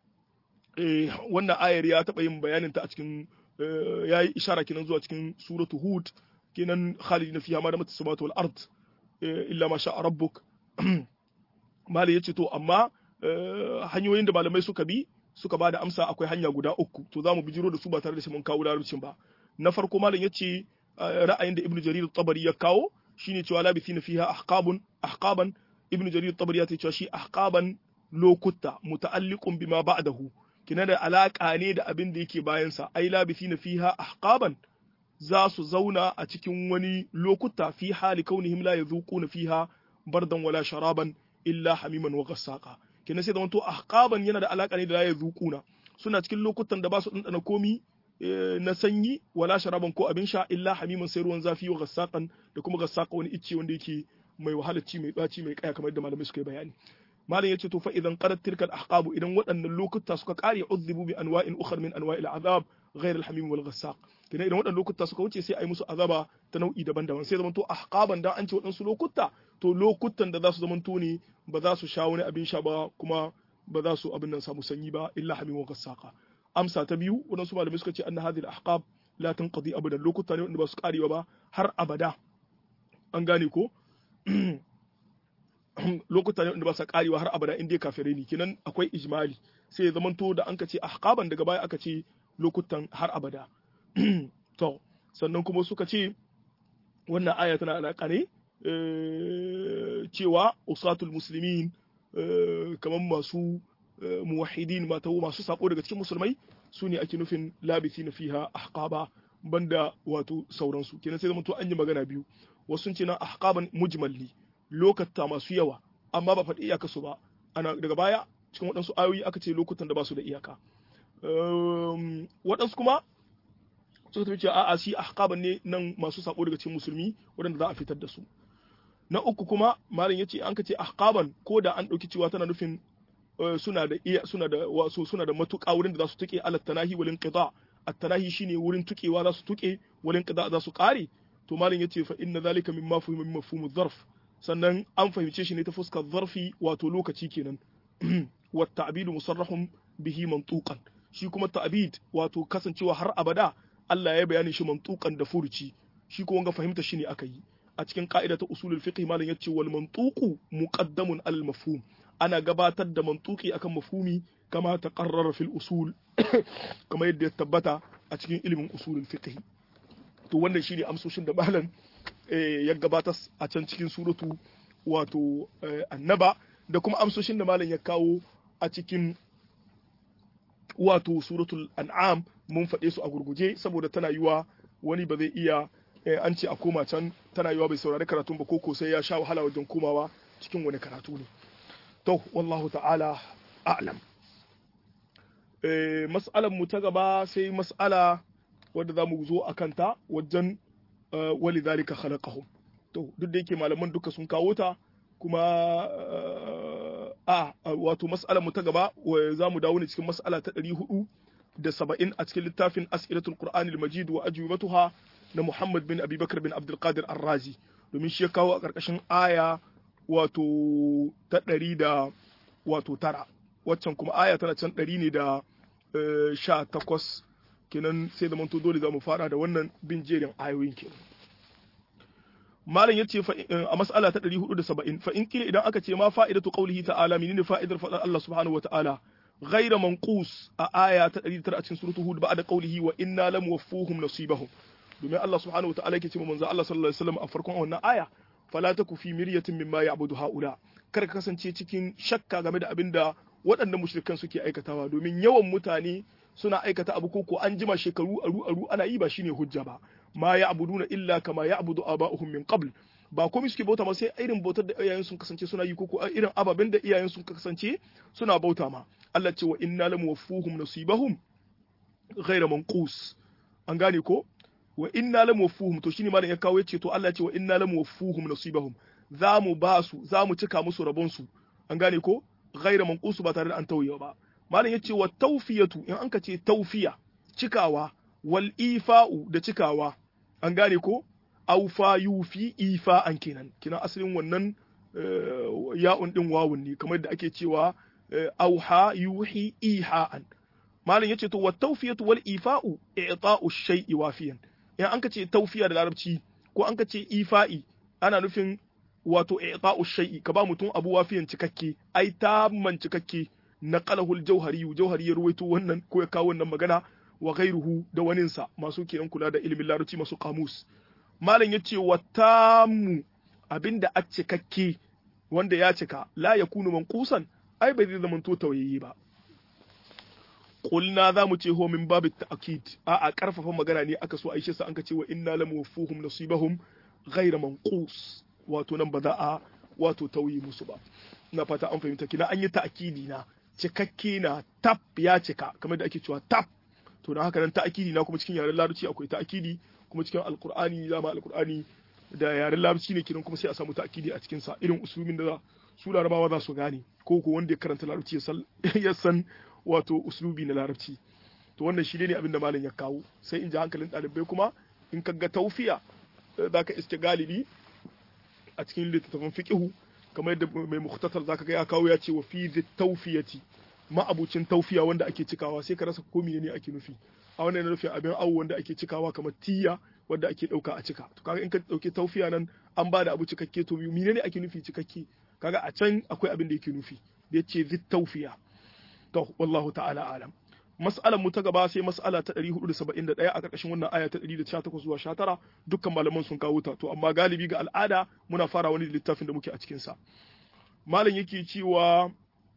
wannan ayar ya taɓa yin bayanin ta a cikin ya yi ishara kenan zuwa cikin suratu hud kenan khalidina fiha ma damat samawati wal ard illa ma sha'a rabbuk mali yace to amma hanyoyin da malamai suka bi suka bada amsa akwai hanya guda uku to zamu bijiro da su ba tare da shi mun kawo larabcin ba na farko malam yace ra'ayin da ibnu jarir tabari ya kawo shine cewa labithina fiha ahqabun ahqaban ibnu jarir tabari ya ce cewa shi ahqaban lokuta muta'alliqun bima ba'dahu kina da alaka ne da abin da yake bayan sa ai labithina fiha ahqaban za su zauna a cikin wani lokuta fi hali kaunihim la yazuquna fiha bardan wala sharaban illa hamiman wa ghassaqa kina sai zamanto ahqaban yana da alaka ne da la yazuquna suna cikin lokutan da ba su dandana komi na sanyi wala sharaban ko abin sha illa hamiman sai ruwan zafi wa ghassaqan da kuma ghassaqa wani icce wanda yake mai wahalarci mai daci mai kaya kamar da malamai suka yi bayani malam yace to fa idan qarat tilkal ahqabu idan waɗannan lokuta suka kare uzzibu bi anwa'in ukhra min anwa'il azab ghayr al-hamim wal ghassaq kina idan waɗannan lokuta suka wuce sai ai musu azaba ta nau'i daban-daban sai zamanto ahqaban da an ce waɗansu lokuta to lokutan da za su zamanto ne ba za su sha wani abin sha ba kuma ba za su abin nan samu sanyi ba illa hamim wal ghassaq amsa ta biyu waɗansu malamai suka ce anna hadhihi al-ahqab la tanqadi abadan lokuta ne wanda ba su karewa ba har abada an gane ko lokuta ne wanda ba sa karewa har abada in dai kafirai ne kenan akwai ijmali sai ya zamanto da an ka ce ahqaban daga baya aka ce lokutan har abada to sannan kuma suka ce wannan aya tana alaka ne cewa usatul muslimin kamar masu muwahidin mata masu sako daga cikin musulmai su ne ake nufin labisi na fiha ahqaba banda wato sauransu kenan sai zamanto an yi magana biyu wasu sun ce na ahqaban mujmalli lokata masu yawa amma ba faɗi iyaka su ba ana daga baya cikin waɗansu ayoyi aka ce lokutan da ba su da iyaka waɗansu kuma suka tafi cewa a'a shi ahqaban ne nan masu sako daga cikin musulmi waɗanda za a fitar da su na uku kuma malam yace an ka ce ahqaban ko da an ɗauki cewa tana nufin suna da iya suna da wasu suna da matuƙa wurin da za su tuke alat tanahi wal inqida at-tanahi shine wurin tukewa za su tuke wal inqida za su kare to malam yace fa inna zalika mimma fuhima min mafhumuz zarf sannan an fahimce shi ne ta fuskar zarfi wato lokaci kenan wa ta'bidu musarrahun bihi mantuqan shi kuma ta'bid wato kasancewa har abada Allah ya bayani shi mantuqan da furuci shi kuma ga fahimta shi ne aka yi a cikin ka'ida ta usulul fiqh malam yace wal mantuqu muqaddamun al mafhum ana gabatar da mantuqi akan mafhumi kama taqarrara fil usul kama yadda ya tabbata a cikin ilimin usulul fiqh to wannan shine amsoshin da malam ya gabatar a can cikin suratu wato annaba da kuma amsoshin da malam ya kawo a cikin wato suratul an'am mun faɗe su a gurguje saboda tana yiwa wani ba zai iya an ce a koma can tana yiwa bai saurari karatun ba koko sai ya sha wahala wajen komawa cikin wani karatu ne to wallahu ta'ala a'lam mas'alar mu ta gaba sai mas'ala wadda za mu zo a kanta wajen wali zalika khalaqahum to duk da yake malaman duka sun kawo ta kuma a wato mas'alar mu ta gaba za mu dawo ne cikin mas'ala ta 470 a cikin littafin as'ilatul qur'ani al-majid wa ajwibatuha na Muhammad bin Abi Bakar bin Abdul Qadir Ar-Razi domin shi ya kawo a karkashin aya wato ta 100 da wato tara waccan kuma aya tana can 100 ne da 18 kenan sai da manto dole za mu fara da wannan bin jerin ayoyin kenan malam yace a mas'ala ta 470 fa in kila idan aka ce ma fa'idatu qawlihi ta'ala menene fa'idar fadar Allah subhanahu wa ta'ala ghayra manqus a aya ta 109 a cikin suratul hud ba'da qawlihi wa inna lam waffuhum nasibahum domin Allah subhanahu wa ta'ala yake ce manzo Allah sallallahu alaihi wasallam a farkon wannan aya fala taku fi miryatin mimma ya'budu haula kar ka kasance cikin shakka game da abinda waɗannan mushrikan suke aikatawa domin yawan mutane suna aikata abu ko ko an jima shekaru aru aru ana yi ba shine hujja ba ma ya'buduna illa kama ya'budu aba'uhum min qabl ba komai suke bauta ma sai irin bautar da iyayen sun kasance suna yi ko ko irin ababen da iyayen sun kasance suna bauta ma Allah ce wa inna lam waffuhum nasibahum ghayra manqus an gane ko wa inna lam waffuhum to shine malam ya kawo yace to Allah ce wa inna lam waffuhum nasibahum za mu ba su za mu cika musu rabon su an gane ko ghayra manqus ba tare da an tauye ba malam yace wa tawfiyatu in an ka ce tawfiya cikawa wal ifa'u da cikawa an gane ko aufa yufi ifa an kenan kenan asalin wannan ya'un din wawun ne kamar da ake cewa auha yuhi iha'an malam yace to wat tawfiyatu wal ifa'u i'ta'u shay'i wafiyan in an ka ce tawfiya da larabci ko an ka ce ifa'i ana nufin wato i'ta'u shay'i ka ba mutum abu wafiyan cikakke ai tamman cikakke naqalahu al-jawhari jawhari ya ruwaito wannan ko ya kawo wannan magana wa ghairuhu da waninsa masu kenan kula da ilimin larabci masu kamus malam yace wa tamu abinda a cikakke wanda ya cika la yakunu manqusan ai bai zai zama to tawayyi ba qulna za mu ce ho min babu ta'kid a a karfafa magana ne aka so aisha sa an ka ce wa inna lam wafuhum nasibahum ghayra manqus wato nan ba za a wato tauyi musu ba ina fata an fahimta kina an yi ta'kidi na cikakke na tap ya cika kamar da ake cewa tap to da haka nan ta'kidi na kuma cikin yaren larabci akwai ta'kidi kuma cikin alqur'ani dama alqur'ani da yaren larabci ne kiran kuma sai a samu ta'kidi a cikin sa irin usulumin da su larabawa za su gane ko ko wanda ya karanta larabci ya san wato uslubi na larabci to wannan shi ne abin da malam ya kawo sai in ji hankalin ɗalibai kuma in ka ga taufiya za ka iske galibi a cikin littattafan fiqihu kamar yadda mai mukhtasar zaka ga ya kawo ya ce wa fi tawfiyati ma'abucin taufiya wanda ake cikawa sai ka rasa ko ne ake nufi a wannan yana nufin abin awo wanda ake cikawa kamar tiya wanda ake dauka a cika to kaga in ka dauke taufiya nan an ba da abu cikakke to menene ake nufi cikakke kaga a can akwai abin da yake nufi da yace zit taufiya to wallahu ta'ala alam mas'alar mu ta gaba sai mas'ala ta 471 a karkashin wannan aya ta 118 zuwa 19 dukkan malaman sun kawo ta to amma galibi ga al'ada muna fara wani littafin da muke a cikin sa malam yake cewa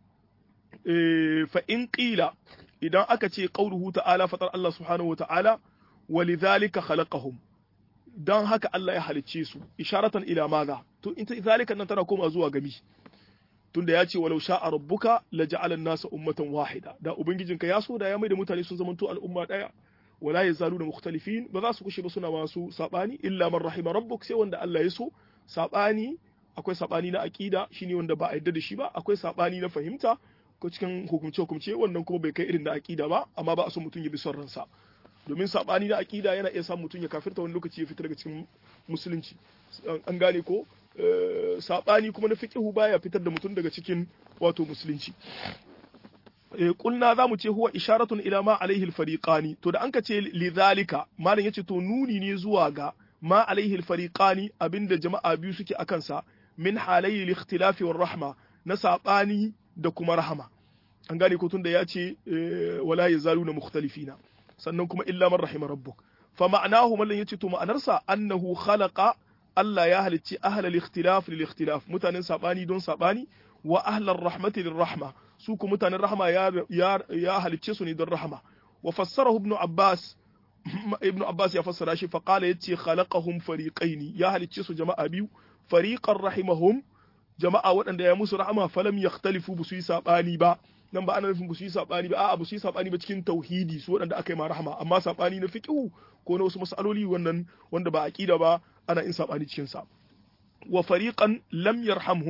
fa in qila idan aka ce qauluhu ta'ala fatar Allah subhanahu wata'ala walidhalika khalaqahum dan haka Allah ya halicce su isharatan ila madha to in zalika nan tana koma zuwa gami tunda ya ce walau sha'a rabbuka la ja'ala an-nasa ummatan wahida da ubangijinka ya so da ya mai da mutane sun zamanto al'umma daya wala yazaluna mukhtalifin ba za su kushe ba suna masu sabani illa man rahima rabbuk sai wanda Allah ya so sabani akwai sabani na aqida shine wanda ba a yarda da shi ba akwai sabani na fahimta ko cikin hukumce hukumce wannan kuma bai kai irin da aqida ba amma ba a so mutum ya bi son ransa domin sabani na aqida yana iya sa mutum ya kafirta wani lokaci ya fita daga cikin musulunci an gane ko saɓani kuma na fiƙihu baya fitar da mutum daga cikin wato musulunci kulna za mu ce huwa isharatun ila ma alaihi alfariqani to da an ka ce lidhalika malam yace to nuni ne zuwa ga ma alaihi alfariqani abinda jama'a biyu suke akan sa min halayi al-ikhtilafi war rahma na saɓani da kuma rahama an gane ko tunda ya ce wala yazaluna mukhtalifina sannan kuma illa man rahima rabbuk fa ma'anahu mallan yace to ma'anarsa annahu khalaqa Allah ya halicci ahlal ikhtilaf lil ikhtilaf mutanen sabani don sabani wa ahlar rahmati lir rahma su ku mutanen rahma ya ya halicce su ne don rahma wa fassarahu ibn Abbas ibn Abbas ya fassara shi fa qala yace khalaqahum fariqaini ya halicce su jama'a biyu fariqan rahimahum jama'a waɗanda ya musu rahama falam yakhtalifu bu su yi sabani ba nan ba ana nufin bu su yi sabani ba a'a bu su yi sabani ba cikin tauhidi su waɗanda aka yi ma rahama amma sabani na fiqhu ko na wasu mas'aloli wannan wanda ba aqida ba ana in sabani cikin sa wa fariqan lam yarhamhum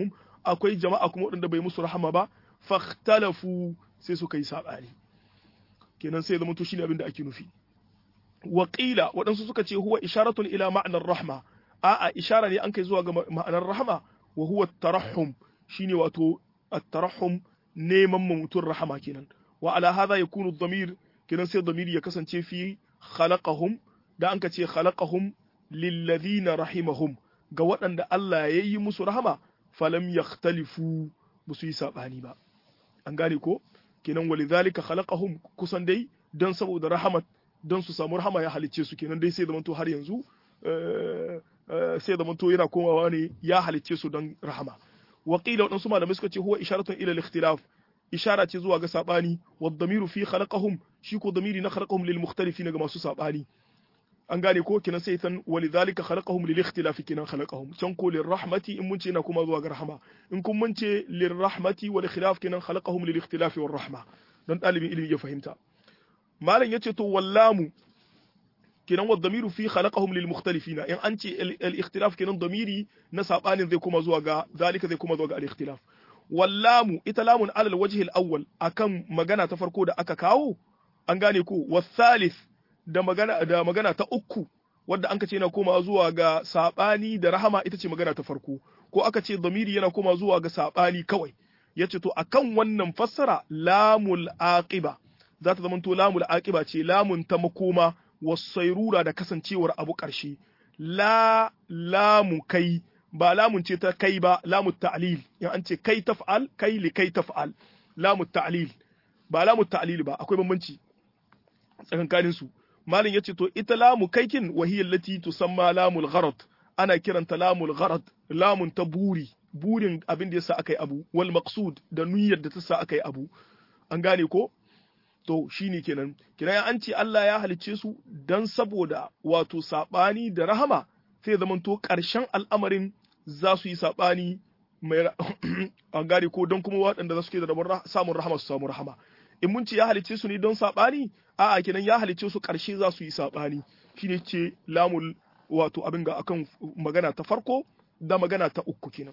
akwai jama'a kuma waɗanda bai musu rahama ba fakhtalafu sai suka yi sabani kenan sai zama to shine abin da ake nufi Waƙila waɗansu suka ce huwa isharatun ila ma'anar rahma a'a ishara ne an kai zuwa ga ma'anar rahama wa huwa tarahum shine wato at-tarahum neman mutum rahama kenan wa ala hadha yakunu ad-damir kenan sai damiri ya kasance fi khalaqahum da an ka ce khalaqahum lilladhina rahimahum ga waɗanda Allah ya yi musu rahama falam yakhtalifu ba su yi sabani ba an gane ko kenan walidhalika khalaqahum kusan dai dan saboda rahamat don su samu rahama ya halicce su kenan dai sai zamanto har yanzu sai zamanto yana komawa ne ya halicce su don rahama waqila waɗansu malamai suka ce huwa isharatun ila al-ikhtilaf ishara ce zuwa ga sabani wa damiru fi khalaqahum shi ko damiri na khalaqahum lil mukhtalifin ga masu sabani an gane ko kenan sai tan walidhalika khalaqahum lil ikhtilafi kenan khalaqahum can ko lir rahmati in mun ce na kuma zuwa ga rahama in kun mun ce lir rahmati wal khilaf kenan khalaqahum lil ikhtilafi war rahma don dalibin ilimi ya fahimta malam yace to wallamu kenan wa damiru fi khalaqahum lil mukhtalifina in an ce al ikhtilaf kenan damiri na sabanin zai kuma zuwa ga zalika zai kuma zuwa ga al ikhtilaf wallamu ita lamun alal wajhi al awwal akan magana ta farko da aka kawo an gane ko wasalith da magana da magana ta uku wadda an ce yana koma zuwa ga sabani da rahama ita ce magana ta farko ko aka ce damiri yana koma zuwa ga sabani kawai yace to akan wannan fassara lamul aqiba za ta zamanto lamul aqiba ce lamun ta makoma wasairura da kasancewar abu ƙarshe la lamu kai ba lamun ce ta kai ba lamu ta'lil in an ce kai taf'al kai li kai taf'al lamu ta'lil ba lamu ta'lil ba akwai bambanci tsakankanin su malin yace to ita lamu kaikin wahiyar lati tusamma lamul gharad ana kiranta lamul gharad lamun ta buri burin abin da yasa akai abu wal maqsud da niyyar da ta sa akai abu an gane ko to shine kenan kenan an ce Allah ya halicce su dan saboda wato sabani da rahama sai zamanto ƙarshen al'amarin za su yi sabani mai an gane ko don kuma waɗanda za su ke da samun rahama su samu rahama in mun ce ya halicce su ne don sabani a'a kenan ya halicce su ƙarshe za su yi sabani shine ce lamul wato abin ga akan magana ta farko da magana ta uku kenan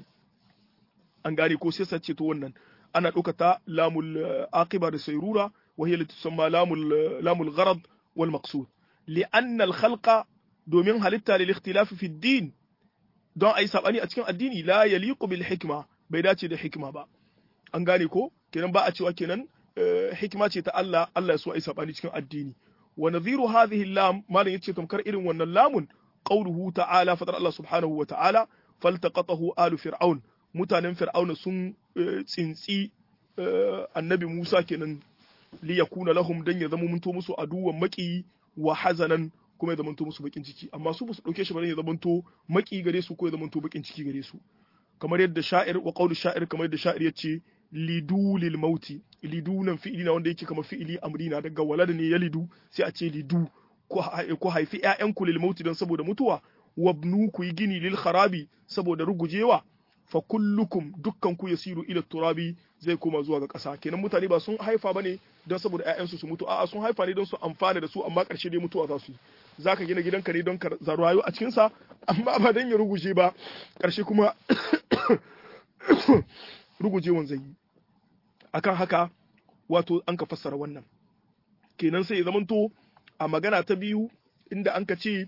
an gane ko sai sace to wannan ana ɗaukata lamul aqiba da sayrura وهي التي تسمى لام لام الغرض والمقصود لأن الخلق دومين هلتا للاختلاف في الدين don a yi saɓani a cikin addini la ya liƙu bil hikma bai dace da hikima ba an gane ko kenan ba a cewa kenan hikima ce ta Allah Allah ya so a yi saɓani cikin addini wa nadhiru hadhihi lam malam yace tamkar irin wannan lamun qawluhu ta'ala fadar Allah subhanahu wa ta'ala faltaqatahu alu fir'aun mutanen fir'auna sun tsintsi annabi Musa kenan li yakuna lahum dan ya zama munto musu aduwan maki wa hazanan kuma ya zamanto musu bakin ciki amma su basu dauke shi ba ya zamanto maki gare su ko ya zamanto bakin ciki gare su kamar yadda sha'ir wa qawlu sha'ir kamar yadda sha'ir yace lidu lil mauti lidu nan fi'ili na wanda yake kamar fi'ili amrina daga walada ne ya lidu sai a ce lidu ko haifi ƴaƴanku lil mauti don saboda mutuwa wabnu ku yi gini lil kharabi saboda rugujewa fa kullukum dukkan ku yasiru ila turabi zai koma zuwa ga ƙasa kenan mutane ba sun haifa bane don saboda ƴaƴansu su mutu a'a sun haifa ne don su amfana da su amma ƙarshe dai mutuwa za su yi zaka gina gidanka ne don ka rayu a cikin sa amma ba dan ya ruguje ba ƙarshe kuma rugujewan zai yi akan haka wato an ka fassara wannan kenan sai ya zamanto a magana ta biyu inda an ka ce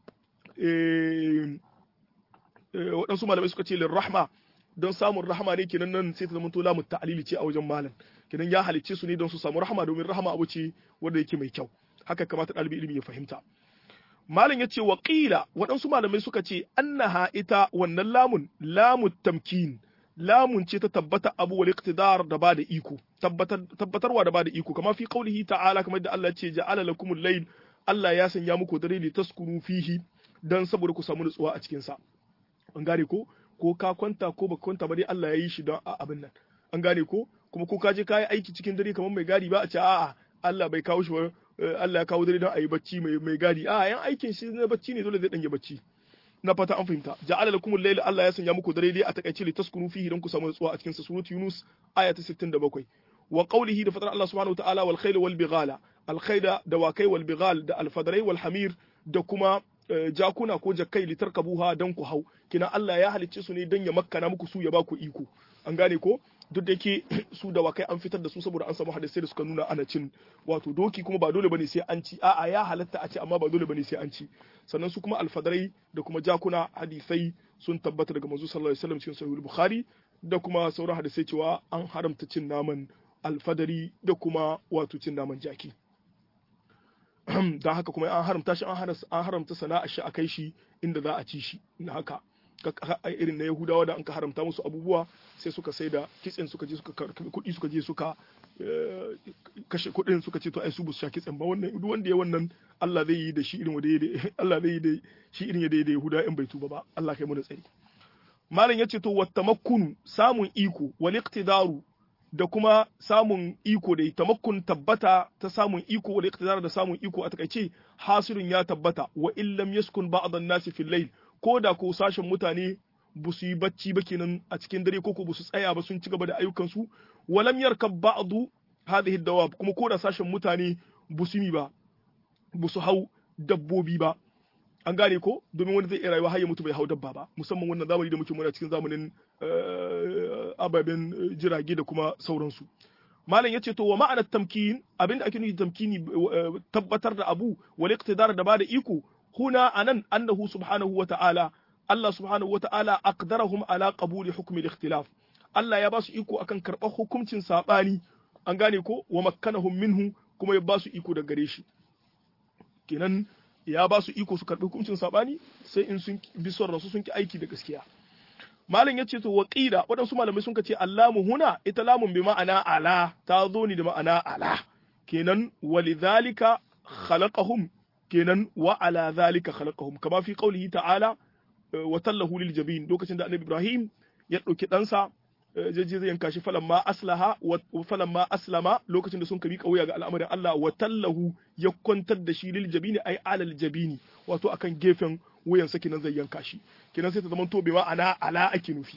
waɗansu malamai suka ce lirrahma don samun rahama ne kenan nan sai ta zama lamun ta'alili ce a wajen malam kenan ya halicce su ne don su samu rahama domin rahama abu ce wanda yake mai kyau haka kamata ɗalibi ilimi ya fahimta malam ya ce wa ƙila waɗansu malamai suka ce annaha ita wannan lamun lamun tamkin lamun ce ta tabbata abu wal iqtidar da ba da iko tabbatarwa da ba da iko kama fi qaulihi ta'ala kamar da Allah ya ce ja'ala lakumul layl Allah ya sanya muku dare li taskunu fihi dan saboda ku samu nutsuwa a cikin sa an gane ko ko ka kwanta ko baka kwanta ba dai Allah ya yi shi don abin nan an gane ko kuma ko ka je ka yi aiki cikin dare kamar mai gadi ba a ce a'a Allah bai kawo shi ba Allah ya kawo dare don a yi bacci mai mai gadi a'a yan aikin shi na bacci ne dole zai dange bacci na fata an fahimta ja'ala lakumul layla Allah ya sanya muku dare dai a takaice li taskunu fihi don ku samu nutsuwa a cikin sa surat Yunus aya ta 67 wa qawlihi da fatar Allah subhanahu wa ta'ala wal khayla wal bighala al khayda da wakai wal bighal da al fadrai wal hamir da kuma jakuna ko jakkai litarkabuha dan ku hau kina Allah ya halicce su ne dan ya makkana muku su ya ba ku iko an gane ko duk da yake su da wakai an fitar da su saboda an samu hadisai da suka nuna ana cin wato doki kuma ba dole bane sai an ci a'a ya halatta a ci amma ba dole bane sai an ci sannan su kuma alfadarai da kuma jakuna hadisai sun tabbata daga manzo sallallahu alaihi wasallam cikin sahih bukhari da kuma sauran hadisai cewa an haramta cin naman alfadari da kuma wato cin naman jaki don haka kuma an haramta shi an haramta sana'a shi a kai shi inda za a ci shi na haka irin na yahudawa da an ka haramta musu abubuwa sai suka sai da kitsen suka je suka karbi kuɗi suka je suka kashe kuɗin suka ce to ai su bu sha kitsen ba wannan duk wanda ya wannan Allah zai yi da shi irin wanda Allah zai yi da shi irin yadda ya yahuda in bai tuba ba Allah kai mu da tsari malam yace to wattamakkunu samun iko wal iqtidaru da kuma samun iko da tamakkun tabbata ta samun iko wal iqtidar da samun iko a takaice hasirin ya tabbata wa illam yaskun ba'd an-nasi fil layl ko da ko sashen mutane ba su yi bacci ba kenan a cikin dare ko ko ba su tsaya ba sun ci gaba da ayyukansu walam yarkab ba'du hadhihi dawab kuma ko da sashen mutane ba su yi ba ba su hau dabbobi ba an gane ko domin wani zai iya rayuwa har ya mutu bai hau dabba ba musamman wannan zamani da muke muna cikin zamanin ababen jirage da kuma sauransu malam yace to wa ma'anar tamkin abinda ake nufi tamkini tabbatar da abu wal iqtidar da bada iko huna anan annahu subhanahu wa ta'ala Allah subhanahu wa ta'ala aqdarahum ala qabuli hukmi al-ikhtilaf Allah ya ba su iko akan karɓar hukuncin sabani an gane ko wa makkanahum minhu kuma ya ba su iko da gare shi kenan ya ba su iko su karɓi hukuncin sabani sai in sun bi son rasu sun ki aiki da gaskiya malam ya ce to waqila waɗansu malamai sun ce allamu huna ita lamun bi ma'ana ala ta zo ni da ma'ana ala kenan walidhalika khalaqahum kenan wa ala dhalika khalaqahum kama fi qawlihi ta'ala wa tallahu lil jabin lokacin da annabi ibrahim ya dauki ɗansa jaji zai yanka shi falamma aslaha wa falamma aslama lokacin da sun kabi kauya ga al'amarin Allah wa tallahu ya kwantar da shi lil jabini ai alal jabini wato akan gefen wuyan sa kinan zai yanka shi kinan sai ta zama to bai ana ala ake nufi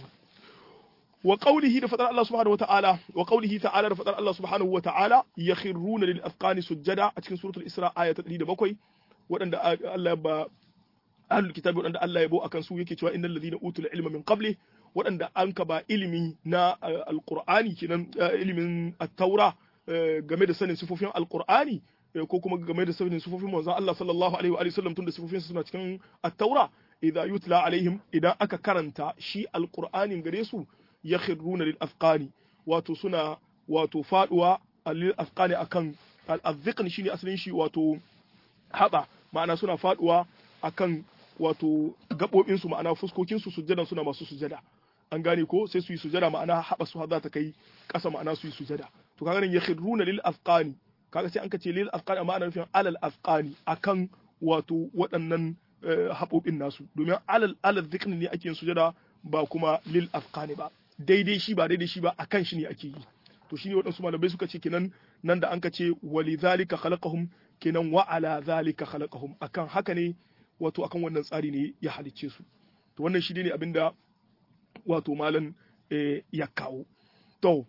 wa qawlihi da fadar Allah subhanahu wa ta'ala wa qawlihi ta'ala da fadar Allah subhanahu wa ta'ala yakhruna lil afqani sujjada a cikin suratul isra aya ta 107 waɗanda Allah ya ba ahlul kitabi waɗanda Allah ya bo akan su yake cewa innal ladina utul ilma min qabli waɗanda an ka ba ilimi na alqur'ani kenan ilimin at-taura game da sanin sifofin alqur'ani ko kuma game da sanin sifofin manzon Allah sallallahu alaihi wa sallam tunda sifofin suna cikin at-taura idza yutla alaihim idan aka karanta shi alqur'anin gare su yakhruna lil afqani wato suna wato faduwa lil afqani akan al-azqan shine asalin shi wato haba ma'ana suna faduwa akan wato gaɓoɓinsu ma'ana fuskokinsu sujjadan suna masu sujada an gane ko sai su yi sujada ma'ana haɓa su za ta kai ƙasa ma'ana su yi sujada to kaga nan yakhruna lil afqani kaga sai an ka ce lil afqani amma ana nufin alal afqani akan wato waɗannan haɓoɓin nasu domin alal alal dhikri ne ake yin sujada ba kuma lil afqani ba daidai shi ba daidai shi ba akan shi ne ake yi to shine waɗansu malamai suka ce kenan nan da an ka ce walidhalika khalaqahum kenan wa ala zalika khalaqahum akan haka ne wato akan wannan tsari ne ya halicce su to wannan shi ne abinda wato malam ya kawo to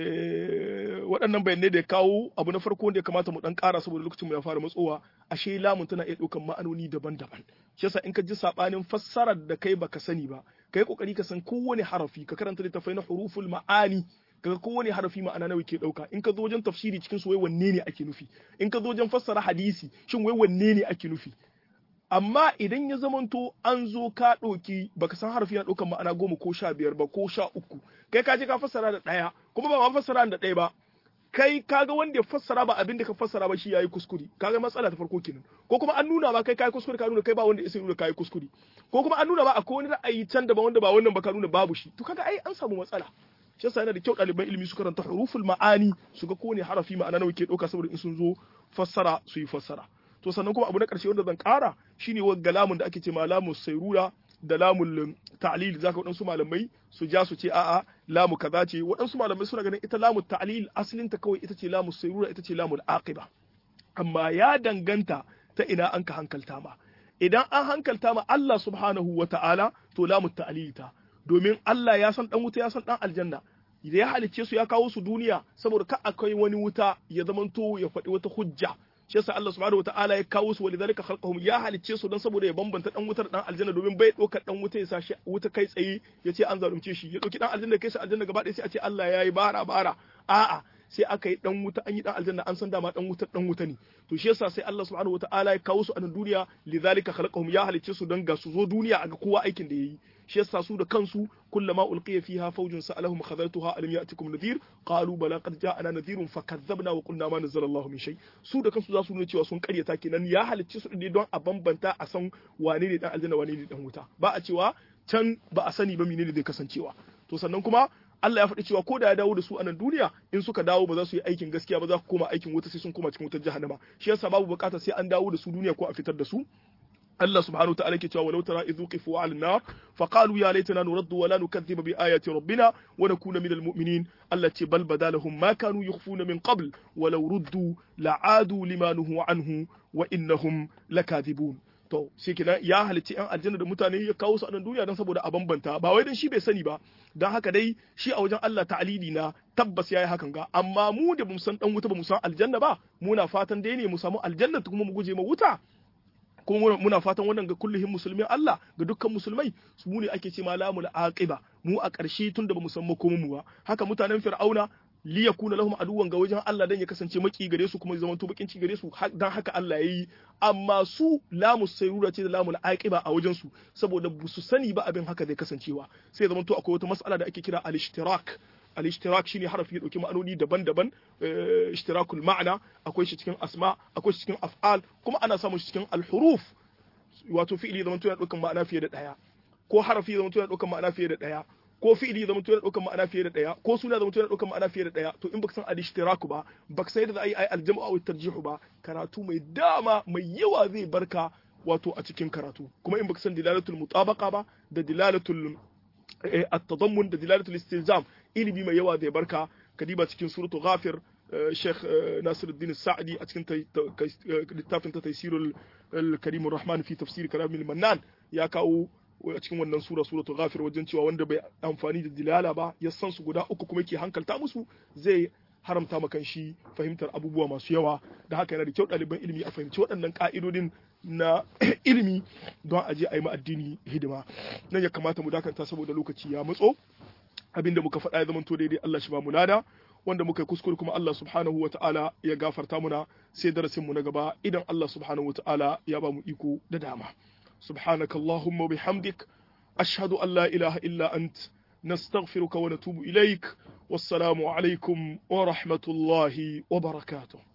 waɗannan bayanai da ya kawo abu na farko da ya kamata mu dan ƙara saboda lokacin mu ya fara matsowa ashe lamun tana iya ɗaukan ma'anoni daban-daban shi yasa in ka ji sabanin fassarar da kai baka sani ba kai kokari ka san kowane harafi ka karanta littafai na huruful ma'ani kaga kowane harafi ma'ana nawa ke dauka in ka zo wajen tafsiri cikin su wai wanne ne ake nufi in ka zo wajen fassara hadisi shin wai wanne ne ake nufi amma idan ya zamanto an zo ka ɗauki baka san harafi na ɗaukan ma'ana goma ko sha biyar ba ko sha uku kai ka je ka fassara da ɗaya kuma ba ma fassara da ɗaya ba kai kaga wanda ya fassara ba abin da ka fassara ba shi yayi kuskure kaga matsala ta farko kenan ko kuma an nuna ba kai kai kuskure ka nuna kai ba wanda ya nuna kai kuskure ko kuma an nuna ba akwai wani ra'ayi can da ba wanda ba wannan ba ka nuna babu shi to kaga ai an samu matsala shi yasa yana da kyau ɗaliban ilimi su karanta huruful ma'ani su ga kowane harafi ma'ana nawa ke ɗauka saboda in sun zo fassara su yi fassara to sannan kuma abu na ƙarshe wanda zan ƙara shine wagga lamun da ake ce ma lamun sairura da lamun ta'lil zaka waɗansu malamai su ja su ce a'a lamu kaza ce waɗansu malamai suna ganin ita lamun ta'lil asalin ta kawai ita ce lamun sairura ita ce lamun aqiba amma ya danganta ta ina an ka hankalta ma idan an hankalta ma Allah subhanahu wa ta'ala to lamun ta'lil ta domin Allah ya san dan wuta ya san dan aljanna da ya halicce su ya kawo su duniya saboda ka akwai wani wuta ya zamanto ya faɗi wata hujja shi yasa Allah subhanahu wataala ya kawo su walidhalika khalqahum ya halicce su don saboda ya bambanta dan wutar dan aljanna domin bai ɗaukar dan wuta ya sashi wuta kai tsaye ya ce an zalunce shi ya ɗauki dan aljanna kai shi aljanna gaba ɗaya sai a ce Allah ya yi bara bara a'a sai aka yi dan wuta an yi dan aljanna an san dama dan wuta dan wuta ne to shi yasa sai Allah subhanahu wataala ya kawo su a nan duniya lidhalika khalaqahum ya halicce su don ga su zo duniya a ga kowa aikin da yayi shi yasa su da kansu kullama ulqiya fiha fawjun sa'alahum khazartuha alam ya'tikum nadhir qalu bala qad ja'ana nadhirun fakadzabna wa qulna ma nazzala Allahu min shay su da kansu za su nuna cewa sun karyata kenan ya halicce su ne don a bambanta a san wane ne dan aljanna wane ne dan wuta ba a cewa can ba a sani ba menene zai kasancewa to sannan kuma Allah ya faɗi cewa ko da ya dawo da su a nan duniya in suka dawo ba za su yi aikin gaskiya ba za ku koma aikin wuta sai sun koma cikin wutar jahannama shi yasa babu bukata sai an dawo da su duniya ko a fitar da su Allah subhanahu wa ta'ala ke cewa walau tara idh uqifu 'ala an-nar fa qalu ya laitana nuraddu wa la nukaththiba bi ayati rabbina wa nakuna minal mu'minin Allah ce bal badalahum ma kanu yukhfuna min qabl walau ruddu la'adu lima nuhu anhu wa innahum lakathibun to shi kenan ya halicci yan aljanna da mutane ya kawo su a nan duniya don saboda a bambanta ba wai dan shi bai sani ba don haka dai shi a wajen Allah ta'alili na tabbas yayi hakan ga amma mu da bamu san dan wuta bamu san aljanna ba muna fatan dai ne mu samu aljanna kuma mu guje ma wuta kuma muna fatan wannan ga kulluhin musulmin Allah ga dukkan musulmai su mu ne ake ce malamul aqiba mu a ƙarshe tun da bamu san makomin mu ba haka mutanen fir'auna li yakuna lahum aduwan ga wajen Allah dan ya kasance maki gare su kuma zaman to bakin ci gare su dan haka Allah yayi amma su lamu sayrura ce da lamul aqiba a wajen su saboda bu su sani ba abin haka zai kasancewa sai zaman to akwai wata mas'ala da ake kira al-ishtirak al-ishtirak shine harafi ya dauki ma'anoni daban-daban ishtirakul ma'ana akwai shi cikin asma akwai shi cikin af'al kuma ana samun shi cikin al-huruf wato fi'ili zaman to yana daukan ma'ana fiye da daya ko harafi zaman to yana daukan ma'ana fiye da daya ko fi'ili zama yana ɗaukar ma'ana fiye da ɗaya ko suna zama yana ɗaukar ma'ana fiye da ɗaya to in baka san al-ishtiraku ba baka san yadda za a yi al-jam'u aw tarjihu ba karatu mai dama mai yawa zai barka wato a cikin karatu kuma in baka san dilalatul mutabaqa ba da dilalatul at-tadammun da dilalatul istilzam ilimi mai yawa zai barka kadiba cikin suratul ghafir Sheikh Nasiruddin Sa'di a cikin littafin ta Taysirul Karim Rahman fi tafsir Kalamil Mannan ya kawo a cikin wannan sura suratul ghafir wajen cewa wanda bai amfani da dilala ba ya san su guda uku kuma yake hankalta musu zai haramta ma shi fahimtar abubuwa masu yawa da haka yana da kyau ɗaliban ilimi a fahimci waɗannan ƙa'idodin na ilimi don a je a yi ma addini hidima nan ya kamata mu dakanta saboda lokaci ya matso abinda muka faɗa ya zamanto daidai Allah shi ba mu lada wanda muka yi kuskure kuma Allah subhanahu wa ta'ala ya gafarta muna sai darasin mu na gaba idan Allah subhanahu wa ta'ala ya ba mu iko da dama سبحانك اللهم وبحمدك أشهد أن لا إله إلا أنت نستغفرك ونتوب إليك والسلام عليكم ورحمة الله وبركاته